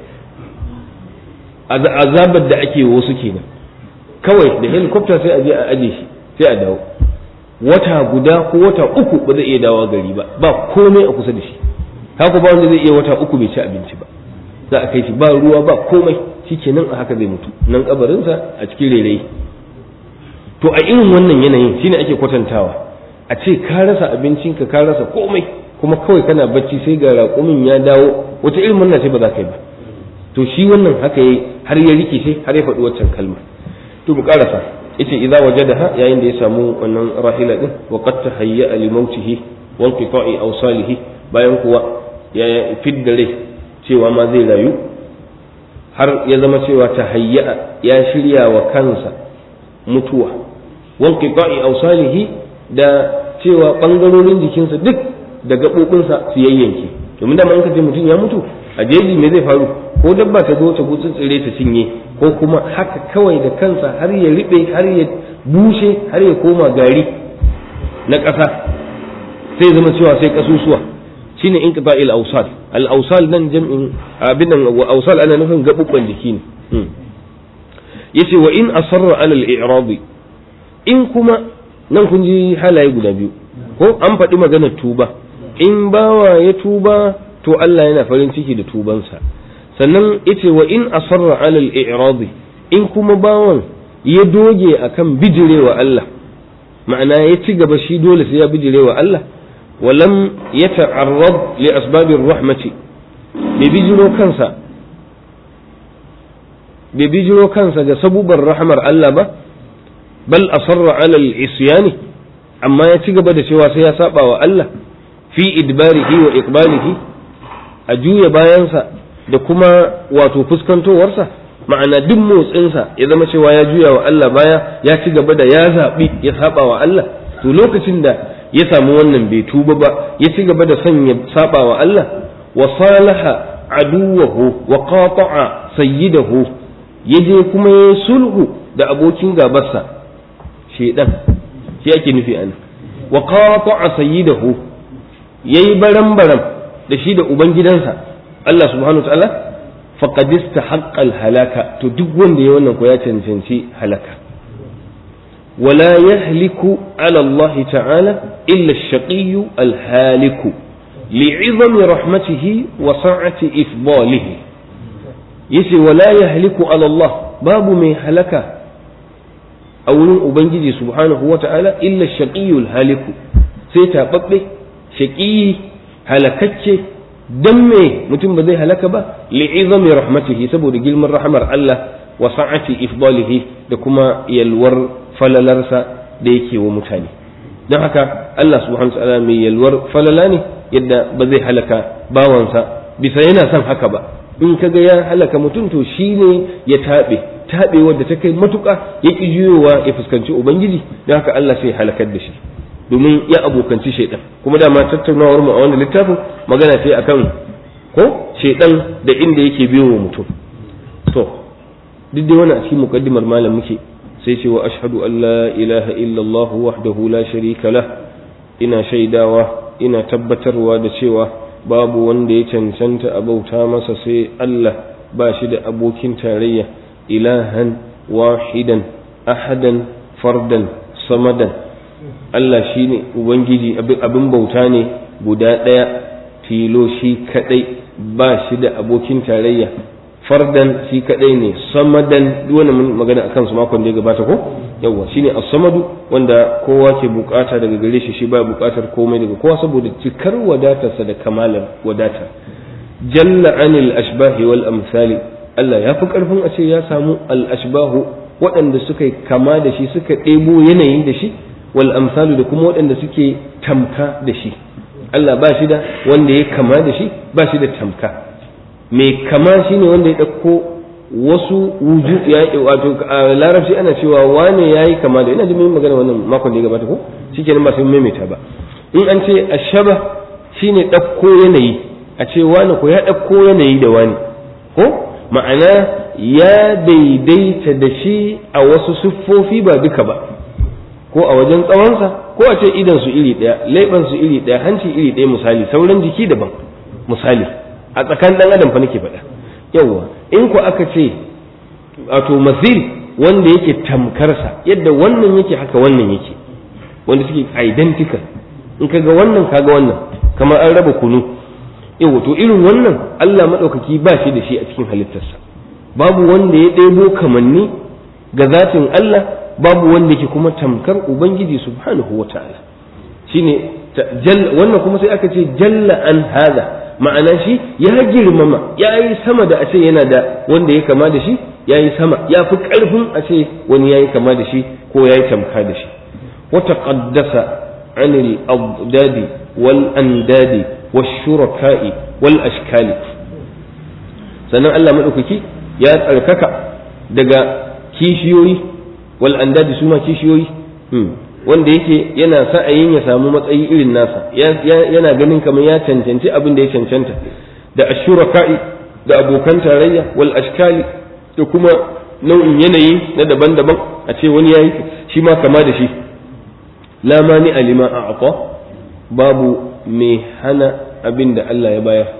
azabar da ake wasu kenan kawai da helicopter sai a je a aje shi sai a dawo wata guda ko wata uku ba zai iya dawo gari ba ba komai a kusa da shi haka ba wanda zai iya wata uku bai ci abinci ba za a kai shi ba ruwa ba komai shikenan a haka zai mutu nan kabarinsa a cikin rairayi to a irin wannan yanayin shine ake kwatantawa a ce ka rasa abincinka ka rasa komai kuma kawai kana bacci sai ga raƙumin ya dawo wata irin murna ce ba za ka yi ba to shi wannan haka yayi har ya rike sai har ya faɗi waccan kalma to mu karasa yace idza wajadaha yayin da ya samu wannan rahila din wa qad tahayya li mautihi wa inqita'i awsalihi bayan kuwa ya fidda rai cewa ma zai rayu har ya zama cewa tahayya ya shirya wa kansa mutuwa wanqita'i awsalihi da cewa bangarorin jikinsa duk da gaɓoɓinsa su yayyanke domin da in ka ce mutum ya mutu a jeji me zai faru ko dabba ta zo ta gutsu tsire ta cinye ko kuma haka kawai da kansa har ya riɓe har ya bushe har ya koma gari na ƙasa sai zama cewa sai kasusuwa shine inqita'il awsal al awsal nan jam'in abin nan awsal ana nufin gaɓuɓɓan jiki ne yace wa in asarra ala al i'radi in kuma nan kun ji halaye guda biyu ko an faɗi maganar tuba in bawa ya tuba to Allah yana farin ciki da tubansa sannan yace wa in asarra ala al-i'radi in kuma bawan ya doge akan bijirewa Allah ma'ana ya ci gaba shi dole sai ya bijirewa Allah walam yata'arrad li asbabir rahmati bai bijiro kansa bai bijiro kansa ga sabubar rahmar Allah ba bal asarra ala al-isyani amma ya ci gaba da cewa sai ya saba wa Allah fi idbarihi wa iqbalihi a juya bayansa da kuma wato fuskantowarsa ma'ana duk motsinsa ya zama cewa ya juya wa Allah baya ya ci gaba da ya zaɓi ya saba wa Allah to lokacin da ya samu wannan bai tuba ba ya ci gaba da son ya saba wa Allah wa salaha aduwahu wa qata'a sayyidahu yaje kuma ya sulhu da abokin gabarsa shedan shi ake nufi ana wa qata'a sayyidahu yayi baran baran da shi da ubangidansa Allah subhanahu ta'ala faqad istahaqqa halaka to duk wanda ya wannan ko ya cancanci halaka wala yahliku ala Allah ta'ala illa ash-shaqiyyu al-haliku li'izami rahmatihi wa sa'ati ifdalihi yace wala yahliku ala Allah babu mai halaka a wurin ubangiji subhanahu wa ta'ala illa ash-shaqiyyu al-haliku sai taɓaɓɓe shaƙi halakacce dan me mutum ba zai halaka ba li'izami rahmatihi saboda girman rahmar Allah wa sa'ati ifdalihi da kuma yalwar falalarsa da yake wa mutane don haka Allah subhanahu wa ta'ala mai yalwar falala ne yadda ba zai halaka bawansa bisa yana son haka ba in kaga ya halaka mutum to shine ya taɓe taɓe wadda ta kai matuƙa ya ƙi juyowa ya fuskanci ubangiji don haka Allah sai halakar da shi domin ya abokanci shaidan kuma dama tattaunawar mu a wannan littafin magana ce akan ko shaidan da inda yake biyo wa mutum to duk dai wani a cikin muqaddimar malam muke sai ce wa ashhadu an la ilaha illallah wahdahu la sharika lah ina shaidawa ina tabbatarwa da cewa babu wanda ya cancanta a bauta masa sai Allah ba shi da abokin tarayya ilahan wahidan ahadan fardan samadan Allah shi ne Ubangiji abin bauta ne guda ɗaya tilo shi kaɗai ba shi da abokin tarayya fardan shi kaɗai ne samadan duk wani magana akan su makon da ya gabata ko yawwa shine as-samadu wanda kowa ke bukata daga gare shi shi ba bukatar komai daga kowa saboda cikar wadatarsa da kamalar wadata jalla anil ashbahi wal amsali Allah ya fi karfin a ce ya samu al ashbahu waɗanda suka kama da shi suka ɗebo yanayin da shi wal amsalu da kuma waɗanda suke tamka da shi Allah ba shi da wanda ya kama da shi ba shi da tamka mai kama shi ne wanda ya ɗauko wasu wuju ya wato a larabci ana cewa wane ya yi kama da ina ji mun magana wannan makon da ya gabata ko shi kenan ba sai maimaita ba in an ce ashaba shine ɗauko yanayi a ce wane ko ya ɗauko yanayi da wani ko ma'ana ya daidaita da shi a wasu siffofi ba duka ba ko a wajen tsawonsa ko a ce idan su iri ɗaya leɓen su iri ɗaya hanci iri ɗaya misali sauran jiki daban misali a tsakanin ɗan adam fa nake faɗa yawwa in ku aka ce wato masil wanda yake tamkarsa yadda wannan yake haka wannan yake wanda suke identical in kaga wannan kaga wannan kamar an raba kunu yawwa to irin wannan Allah maɗaukaki ba shi da shi a cikin halittarsa babu wanda ya ɗebo kamanni ga zatin Allah babu wanda yake kuma tamkar ubangiji subhanahu wa ta'ala shine wannan kuma sai aka ce jalla an hada ma'ana shi ya girmama ya yi sama da a ce yana da wanda ya kama da shi ya yi sama ya fi ƙarfin a ce wani ya yi kama da shi ko ya yi tamka da shi wata ƙaddasa anil abdadi wal andadi wal shuraka'i wal ashkali sannan Allah maɗaukaki ya tsarkaka daga kishiyoyi wal andadi su ma kishiyoyi wanda yake yana sa'ayin ya samu matsayi irin nasa yana ganin kamar ya cancanci abin da ya cancanta da ashuraka'i da abokan tarayya wal ashkali da kuma nau'in yanayi na daban-daban a ce wani yayi shi ma kama da shi la mani alima a'ta babu mai hana abin da Allah ya bayar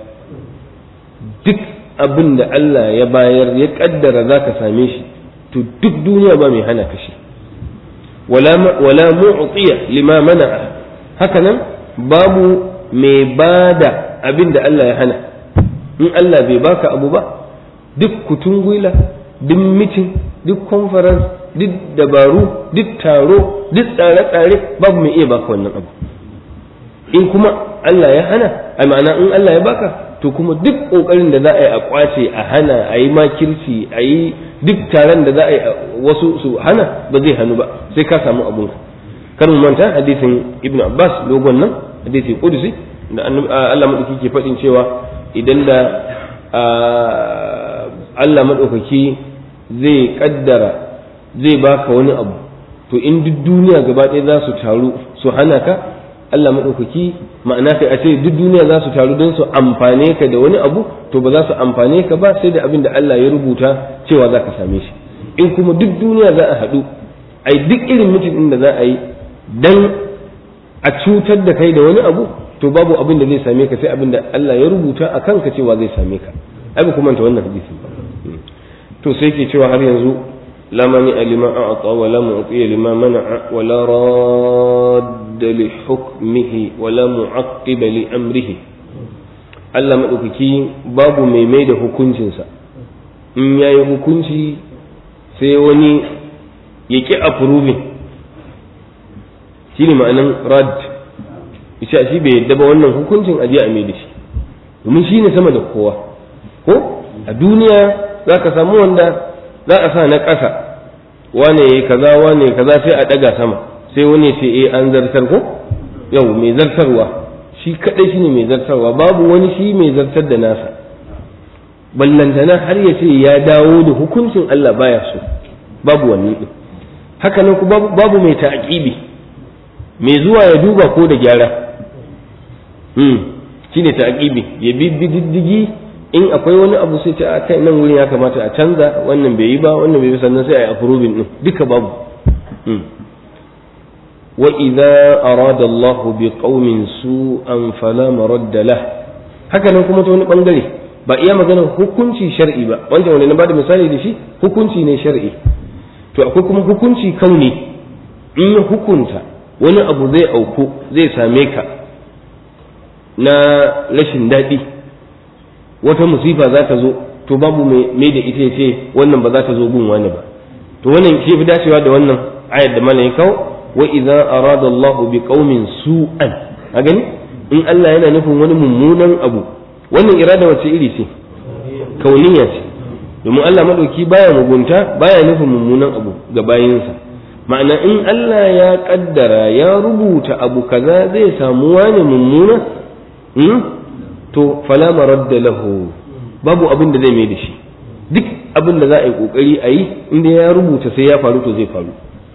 duk abin da Allah ya bayar ya kaddara zaka same shi to duk duniya ba mai hana ka shi wala mu'tiya lima mana'a hakanan babu mai bada abin da Allah ya hana in Allah bai baka abu ba duk kutun gwila duk mitin duk conference duk dabaru duk taro duk tsare-tsare babu mai iya baka wannan abu in kuma Allah ya hana a ma'ana in Allah ya baka to kuma duk kokarin da za a yi a kwace a hana a yi makirci a yi duk taron da za a yi wasu su hana ba zai hannu ba sai ka samu abun kar mu manta hadisin ibn abbas dogon nan hadisi qudusi da Allah madaukaki ke faɗin cewa idan da Allah madaukaki zai kaddara zai baka wani abu to in duk duniya gaba ɗaya za su taru su hana ka Allah maɗaukaki ma'ana kai a ce duk duniya za su taru don su amfane ka da wani abu to ba za su amfane ka ba sai da abin da Allah ya rubuta cewa za ka same shi in kuma duk duniya za a haɗu ai duk irin mutum ɗin da za a yi dan a cutar da kai da wani abu to babu abin da zai same ka sai abin da Allah ya rubuta a kanka cewa zai same ka ai ba kuma ta wannan hadisi ba to sai ke cewa har yanzu لا مانع لما أعطى ولا معطي لما منع ولا راد لحكمه ولا معقب لأمره Allah maɗaukaki babu mai mai da hukuncinsa in ya yi hukunci sai wani ya ƙi approving shi ne ma'anan rad ita shi bai yadda ba wannan hukuncin aje a mai da shi domin shi ne sama da kowa ko a duniya za ka samu wanda za a sa na ƙasa wane ya kaza wane ya kaza sai a ɗaga sama sai wani ce eh an zartar ko yau mai zartarwa shi kaɗai shine mai zartarwa babu wani shi mai zartar da nasa ballantana har ya ce ya dawo da hukuncin Allah baya so babu wani ɗin haka nan babu mai ta'aqibi mai zuwa ya duba ko da gyara hmm shine ta'aqibi ya bi diddigi in akwai wani abu sai ce a kai nan wurin ya kamata a canza wannan bai yi ba wannan bai yi sannan sai a yi approving din duka babu wa idza arada Allah bi qaumin su'an fala maradda lah haka nan kuma ta wani bangare ba iya maganar hukunci shar'i ba wanda wanda na bada misali da shi hukunci ne shar'i to akwai kuma hukunci kauni in ya hukunta wani abu zai auku zai same ka na rashin daɗi wata musifa za ta zo to babu mai da ita ce wannan ba za ta zo gun wani ba to wannan shi fi dacewa da wannan ayar da mana ya kawo wa idza arada Allah bi qaumin su'an a gani in Allah yana nufin wani mummunan abu wannan irada wace iri ce kauniya ce domin Allah madauki baya mugunta baya nufin mummunan abu ga bayinsa ma'ana in Allah ya kaddara ya rubuta abu kaza zai samu wani mummuna to fala maradda lahu babu abin da zai mai da shi duk abin da za a yi kokari a yi inda ya rubuta sai ya faru to zai faru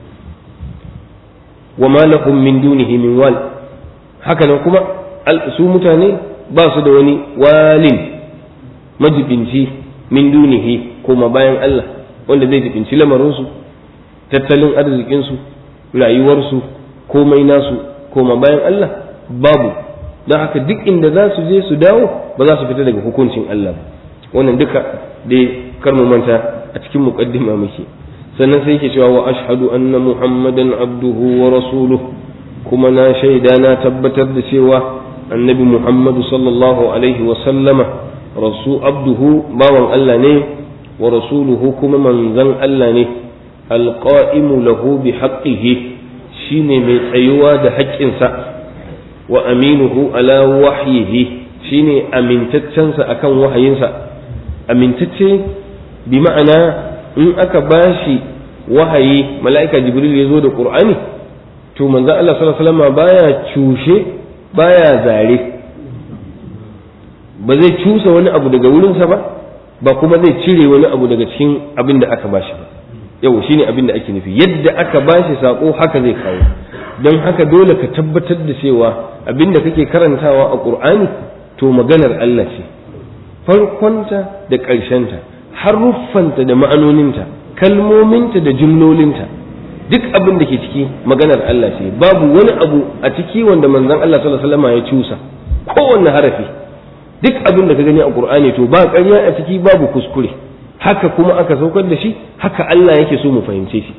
wa ma lahum min dunihi min wal haka nan kuma su mutane ba su da wani walin majibinci min dunihi kuma bayan Allah wanda zai jibinci lamarinsu tattalin arzikinsu rayuwarsu komai nasu koma bayan Allah babu don haka duk inda za su je su dawo ba za su fita daga hukuncin Allah ba wannan duka dai kar mu manta a cikin muqaddima muke sannan sai yake cewa wa ashhadu anna muhammadan abduhu wa rasuluhu kuma na shaida na tabbatar da cewa annabi muhammadu sallallahu alaihi wa sallama rasu abduhu bawan Allah ne wa rasuluhu kuma manzan Allah ne alqa'imu lahu bi haqqihi shine mai tsayuwa da haƙƙinsa wa aminuhu ala wahyihi shine amintaccensa akan wahayinsa amintacce bi ma'ana in aka bashi wahayi mala'ika jibril ya zo da qur'ani to manzo Allah sallallahu alaihi wasallam baya cushe baya zare ba zai cusa wani abu daga wurinsa ba ba kuma zai cire wani abu daga cikin abin da aka bashi ba yau shine abin da ake nufi yadda aka bashi sako haka zai kawo don haka dole ka tabbatar da cewa abin da kake karantawa a qur'ani to maganar Allah ce farkonta da ƙarshenta haruffanta da ma'anoninta kalmominta da jumlolinta duk abin da ke ciki maganar Allah ce babu wani abu a ciki wanda manzon Allah sallallahu alaihi wasallam ya cusa kowanne harafi duk abin da ka gani a Qur'ani to ba ƙarya a ciki babu kuskure haka kuma aka saukar da shi haka Allah yake so mu fahimce shi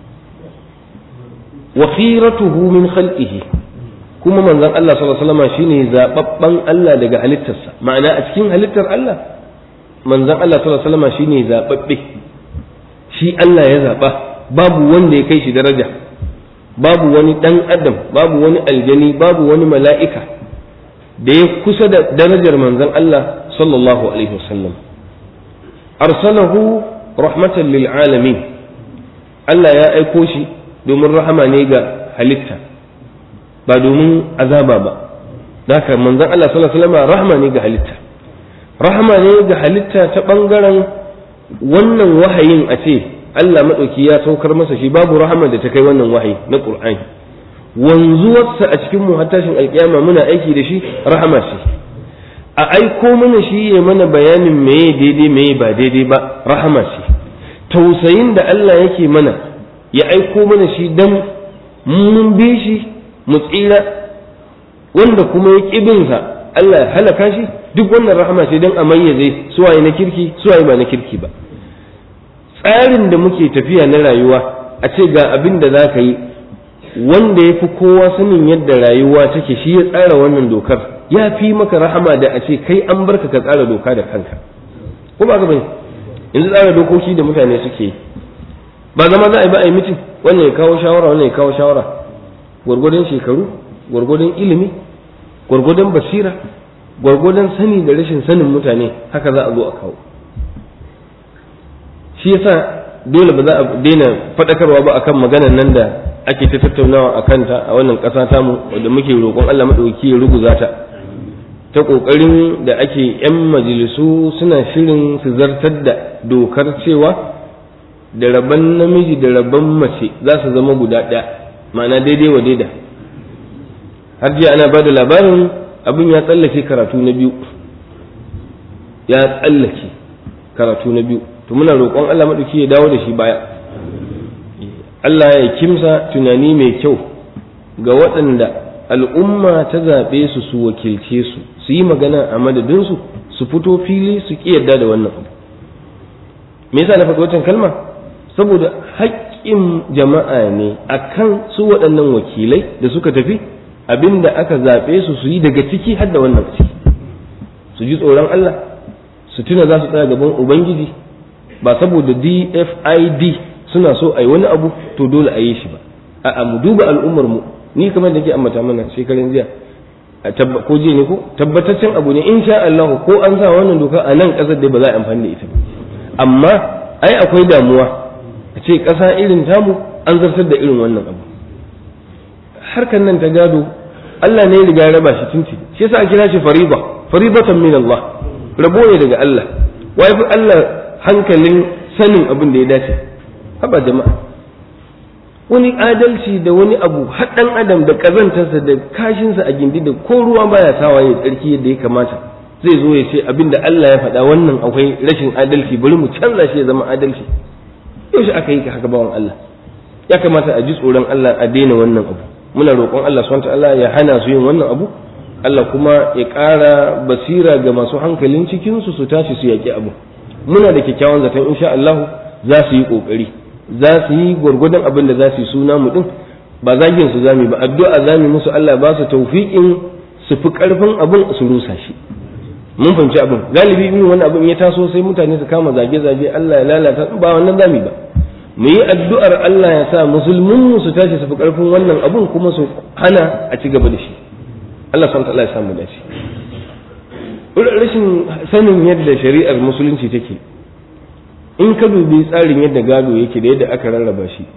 wa khiratuhu min khalqihi kuma manzon Allah sallallahu alaihi wasallam shine zababban Allah daga halittarsa ma'ana a cikin halittar Allah manzon Allah sallallahu alaihi wasallam shine zababbe shi Allah ya zaba babu wanda ya kai shi daraja babu wani dan adam babu wani aljani babu wani mala'ika da ya kusa da darajar manzon Allah sallallahu alaihi wasallam arsalahu rahmatan lil alamin Allah ya aiko shi domin rahama ne ga halitta ba domin azaba ba haka manzon Allah sallallahu alaihi wasallam rahama ne ga halitta rahama ne ga halitta ta bangaren wannan wahayin a ce Allah maɗauki ya saukar masa shi babu rahama da ta kai wannan wahayi na Qur'ani wanzuwarsa a cikin mu har tashin alkiyama muna aiki da shi rahama ce a aiko mana shi ya mana bayanin meye daidai meye ba daidai ba rahama ce tausayin da Allah yake mana ya aiko mana shi dan mun bi shi mu tsira wanda kuma ya ƙibinsa Allah ya halaka shi duk wannan rahama ce don a mayyaze suwaye na kirki suwaye ba na kirki ba tsarin da muke tafiya na rayuwa a ce ga abin da za ka yi wanda ya fi kowa sanin yadda rayuwa take shi ya tsara wannan dokar ya fi maka rahama da a ce kai an barka ka tsara doka da kanka ko ba ka bane yanzu tsara dokoki da mutane suke yi ba zama za a yi ba a yi mitin wannan ya kawo shawara wannan ya kawo shawara gwargwadon shekaru gwargwadon ilimi gwargwadon basira gwargwadon sani da rashin sanin mutane haka za a zo a kawo shi yasa dole ba za a daina faɗakarwa ba akan maganar nan da ake ta tattaunawa a kanta a wannan ƙasa tamu wanda muke roƙon Allah maɗauki ya ruguza ta ta ƙoƙarin da ake 'yan majalisu suna shirin su zartar da dokar cewa da rabon namiji da rabon mace za su zama guda ɗaya ma'ana daidai wa daida har jiya ana ba da labarin abin ya tsallake karatu na biyu ya tsallake karatu na biyu to muna roƙon Allah maɗauki ya dawo da shi baya Allah ya kimsa tunani mai kyau ga waɗanda al'umma ta zaɓe su su wakilce su su yi magana a madadinsu su fito fili su ƙi yarda da wannan abu me yasa na faɗi wancan kalma saboda haƙƙin jama'a ne akan su waɗannan wakilai da suka tafi abinda aka zaɓe su su yi daga ciki har da wannan ciki su ji tsoron Allah su tuna za su tsaya gaban Ubangiji ba saboda DFID suna so a yi wani abu to dole a yi shi ba a'a mu duba al'ummar mu ni kamar da ke ambata mana shekaran jiya ko jiya ne ko tabbataccen abu ne insha Allah ko an sa wannan doka a nan ƙasar da ba za a amfani da ita ba amma ai akwai damuwa a ce ƙasa irin tamu an zartar da irin wannan abu harkan nan ta gado Allah ne ya riga ya raba shi tunti shi yasa a kira shi fariba faribatan min Allah rabo ne daga Allah wai fi Allah hankalin sanin abin da ya dace haba jama'a wani adalci da wani abu haɗan adam da ƙazantarsa da kashinsa a gindi da ko ruwa baya sawa ya tsarki yadda ya kamata zai zo ya ce abin da Allah ya faɗa wannan akwai rashin adalci bari mu canza shi ya zama adalci yaushe aka yi haka bawan Allah ya kamata a ji tsoron Allah a daina wannan abu muna roƙon Allah subhanahu Allah ya hana su yin wannan abu Allah kuma ya ƙara basira ga masu hankalin cikinsu su tashi su yaƙi abu muna da kyakkyawan zaton insha Allah za su yi ƙoƙari za su yi gwargwadon abin da za su yi suna mu din ba zagin su zami ba addu'a zami musu Allah ba su tawfiqin su fi ƙarfin abin su rusa shi mun fahimci abin galibi in wani abin ya taso sai mutane su kama zage-zage Allah ya lalata ba wannan zami ba mu yi addu'ar Allah ya sa musulmin su tashi su fi ƙarfin wannan abin kuma su hana a ci gaba da shi Allah subhanahu ta'ala ya samu dace rashin sanin yadda shari'ar musulunci take in ka dubi tsarin yadda gado yake da yadda aka rarraba shi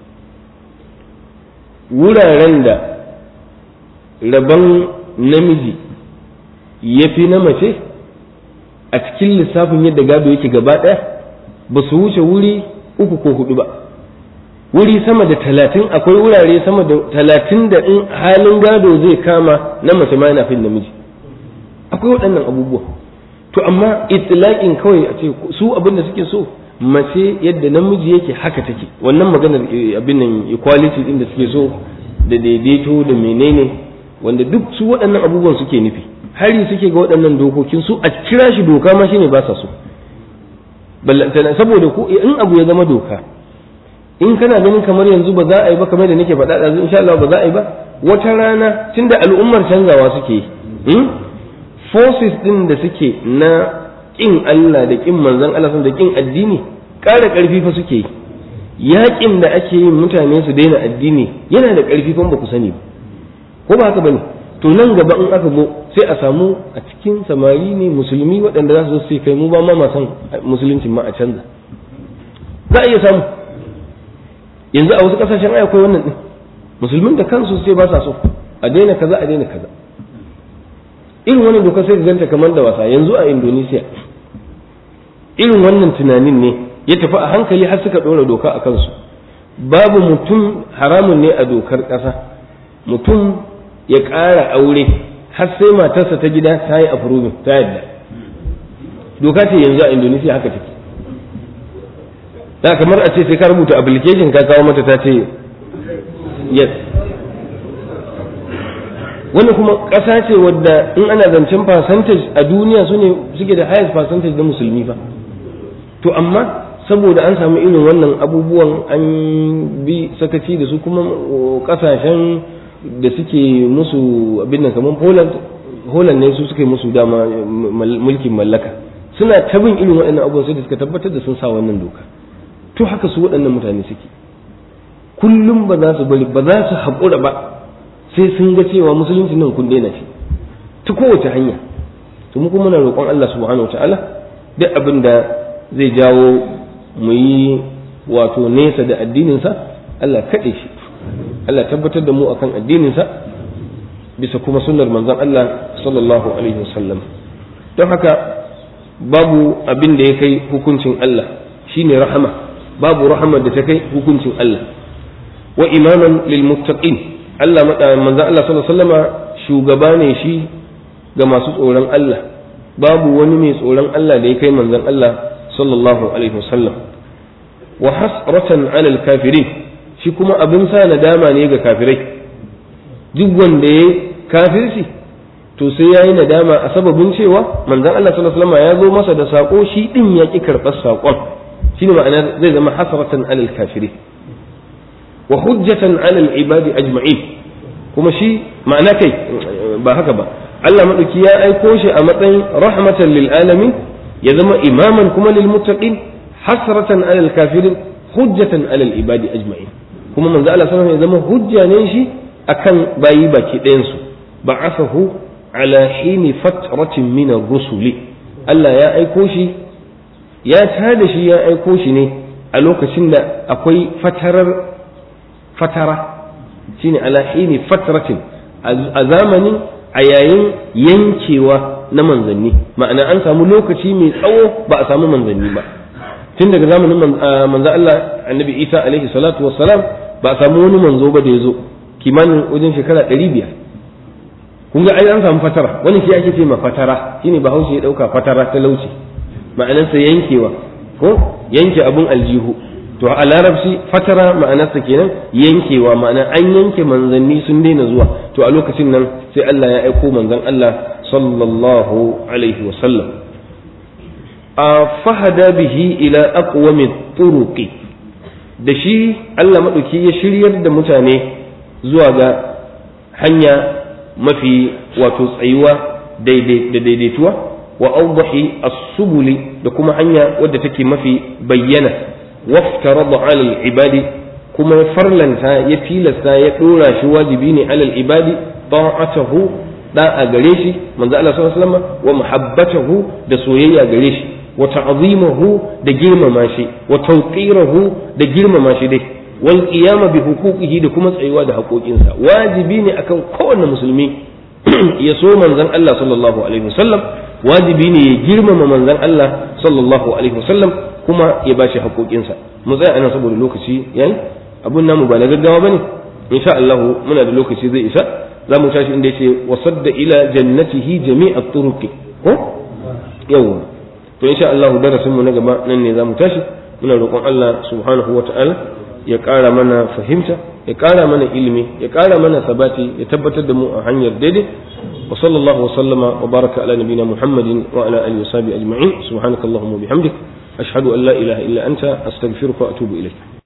wuraren da rabon namiji ya fi na mace a cikin lissafin yadda gado yake gaba ɗaya ba su wuce wuri uku ko hudu ba wuri sama da talatin akwai wurare sama da talatin da in halin gado zai kama na mace ma yana fin namiji akwai waɗannan abubuwa to amma itilaƙin kawai a ce su abin da suke so mace yadda namiji yake haka take wannan maganar abin nan equality din da suke so da daidaito da menene wanda duk su waɗannan abubuwan suke nufi hari suke ga waɗannan dokokin su a kira shi doka ma shine ba sa so saboda ko in abu ya zama doka in kana ganin kamar yanzu ba za a yi ba kamar da nake faɗa ɗazu insha Allah ba za a yi ba wata rana tunda al'ummar canzawa suke yi forces din da suke na kin Allah da kin manzon Allah da kin addini ƙara ƙarfi fa suke yi yaƙin da ake yin mutane su daina addini yana da ƙarfi fa ba ku sani ba ko ba haka bane to nan gaba in aka zo sai a samu a cikin samari ne musulmi waɗanda za su zo su kai mu ba ma ma san musuluncin ma a canza za a iya samu yanzu a wasu ƙasashen ai akwai wannan din musulmin da kansu sai ba sa so a daina kaza a daina kaza irin wannan doka sai ka ganta kamar da wasa yanzu a Indonesia irin wannan tunanin ne ya tafi a hankali har suka ɗora doka a kansu babu mutum haramun ne a dokar ƙasa mutum ya ƙara aure har sai matarsa ta gida ta yi approving ta yadda doka ce yanzu a Indonesia haka take da kamar a ce sai ka rubuta application ka kawo mata ta ce yes wani kuma ƙasa ce wadda in ana zancen percentage a duniya su ne suke da highest percentage na musulmi fa to amma saboda an samu irin wannan abubuwan an bi sakaci da su kuma ƙasashen da suke musu abin nan kamar Poland Holland ne su suke musu dama mulkin mallaka suna ta bin irin waɗannan abubuwan sai da suka tabbatar da sun sa wannan doka to haka su waɗannan mutane suke kullum ba za su bari ba za su haƙura ba sai sun ga cewa musulunci nan kun daina shi ta kowace hanya to mu kuma muna roƙon Allah subhanahu wataala duk abin da zai jawo mu yi wato nesa da addininsa Allah kaɗe shi Allah tabbatar da mu akan addininsa bisa kuma sunnar manzon Allah sallallahu alaihi wasallam don haka babu abin da ya kai hukuncin Allah shine rahama babu rahama da ta kai hukuncin Allah wa imaman lil muttaqin Allah manzon Allah sallallahu alaihi wasallama shugaba ne shi ga masu tsoron Allah babu wani mai tsoron Allah da ya kai manzon Allah sallallahu alaihi wasallam wa hasratan alal kafirin shi kuma abin sa nadama ne ga kafirai duk wanda ya kafirci to sai ya yi nadama a sababin cewa manzon Allah sallallahu alaihi wasallam ya zo masa da sako shi din ya ki karɓar sakon shine ma'ana zai zama hasratan alal kafirin wa hujjatan alal ibadi ajma'in kuma shi ma'ana kai ba haka ba Allah madauki ya aiko shi a matsayin rahmatan lil alamin ya zama imaman kuma lil muttaqin hasratan alal kafirin hujjatan alal ibadi ajma'in kuma manzo Allah sallallahu alaihi wasallam ya zama hujja ne shi akan bayi baki ɗayan su ba'athahu ala hini fatratin min ar-rusuli Allah ya aiko shi ya tada shi ya aiko shi ne a lokacin da akwai fatarar fatara shine ala hini fatratin a zamanin a yayin yankewa na manzanni ma'ana an samu lokaci mai tsawo ba a samu manzanni ba tun daga zamanin manzo Allah annabi Isa alaihi salatu wassalam ba a samu wani manzo ba da ya zo kimanin wajen shekara ɗari biyar kun ga ai an samu fatara wani shi ake ce ma fatara shine bahaushe ya ɗauka fatara talauci ma'anarsa yankewa ko yanke abun aljihu to a larabci fatara ma'anarsa kenan yankewa ma'ana an yanke manzanni sun daina zuwa to a lokacin nan sai Allah ya aiko manzon Allah sallallahu alaihi wa sallam a fahada bihi ila aqwami turuqi da shi Allah madauki ya shiryar da mutane zuwa ga hanya mafi wato tsayuwa da daidaituwa wa awdahi as-subuli da kuma hanya wadda take mafi bayyana waftarada ala al-ibadi kuma ya farlanta ya tilasta ya dora shi wajibi ne ala al-ibadi ta'atuhu da a gare shi manzo Allah sallallahu alaihi wasallam wa muhabbatahu da soyayya gare shi wa ta'zimuhu da girmama shi wa tawqirahu da girmama shi dai wal qiyama bi huquqihi da kuma tsayuwa da haƙoƙinsa wajibi ne akan kowanne musulmi ya so manzon Allah sallallahu alaihi wasallam wajibi ne ya girmama manzon Allah sallallahu alaihi wasallam kuma ya bashi haƙoƙinsa mu tsaya anan saboda lokaci yayi abun namu ba na gaggawa bane insha Allah muna da lokaci zai isa za mu tashi inda yace wasadda ila jannatihi jami'at turuqi ko yawa to insha Allah darasin mu na gaba nan ne za mu tashi muna roƙon Allah subhanahu wata'ala ya ƙara mana fahimta ya ƙara mana ilimi ya ƙara mana sabati ya tabbatar da mu a hanyar daidai wa sallallahu wa sallama wa baraka ala nabina muhammadin wa ala alihi wa sahbihi ajma'in subhanakallahumma wa bihamdik ashhadu an la ilaha illa anta astaghfiruka wa atubu ilayk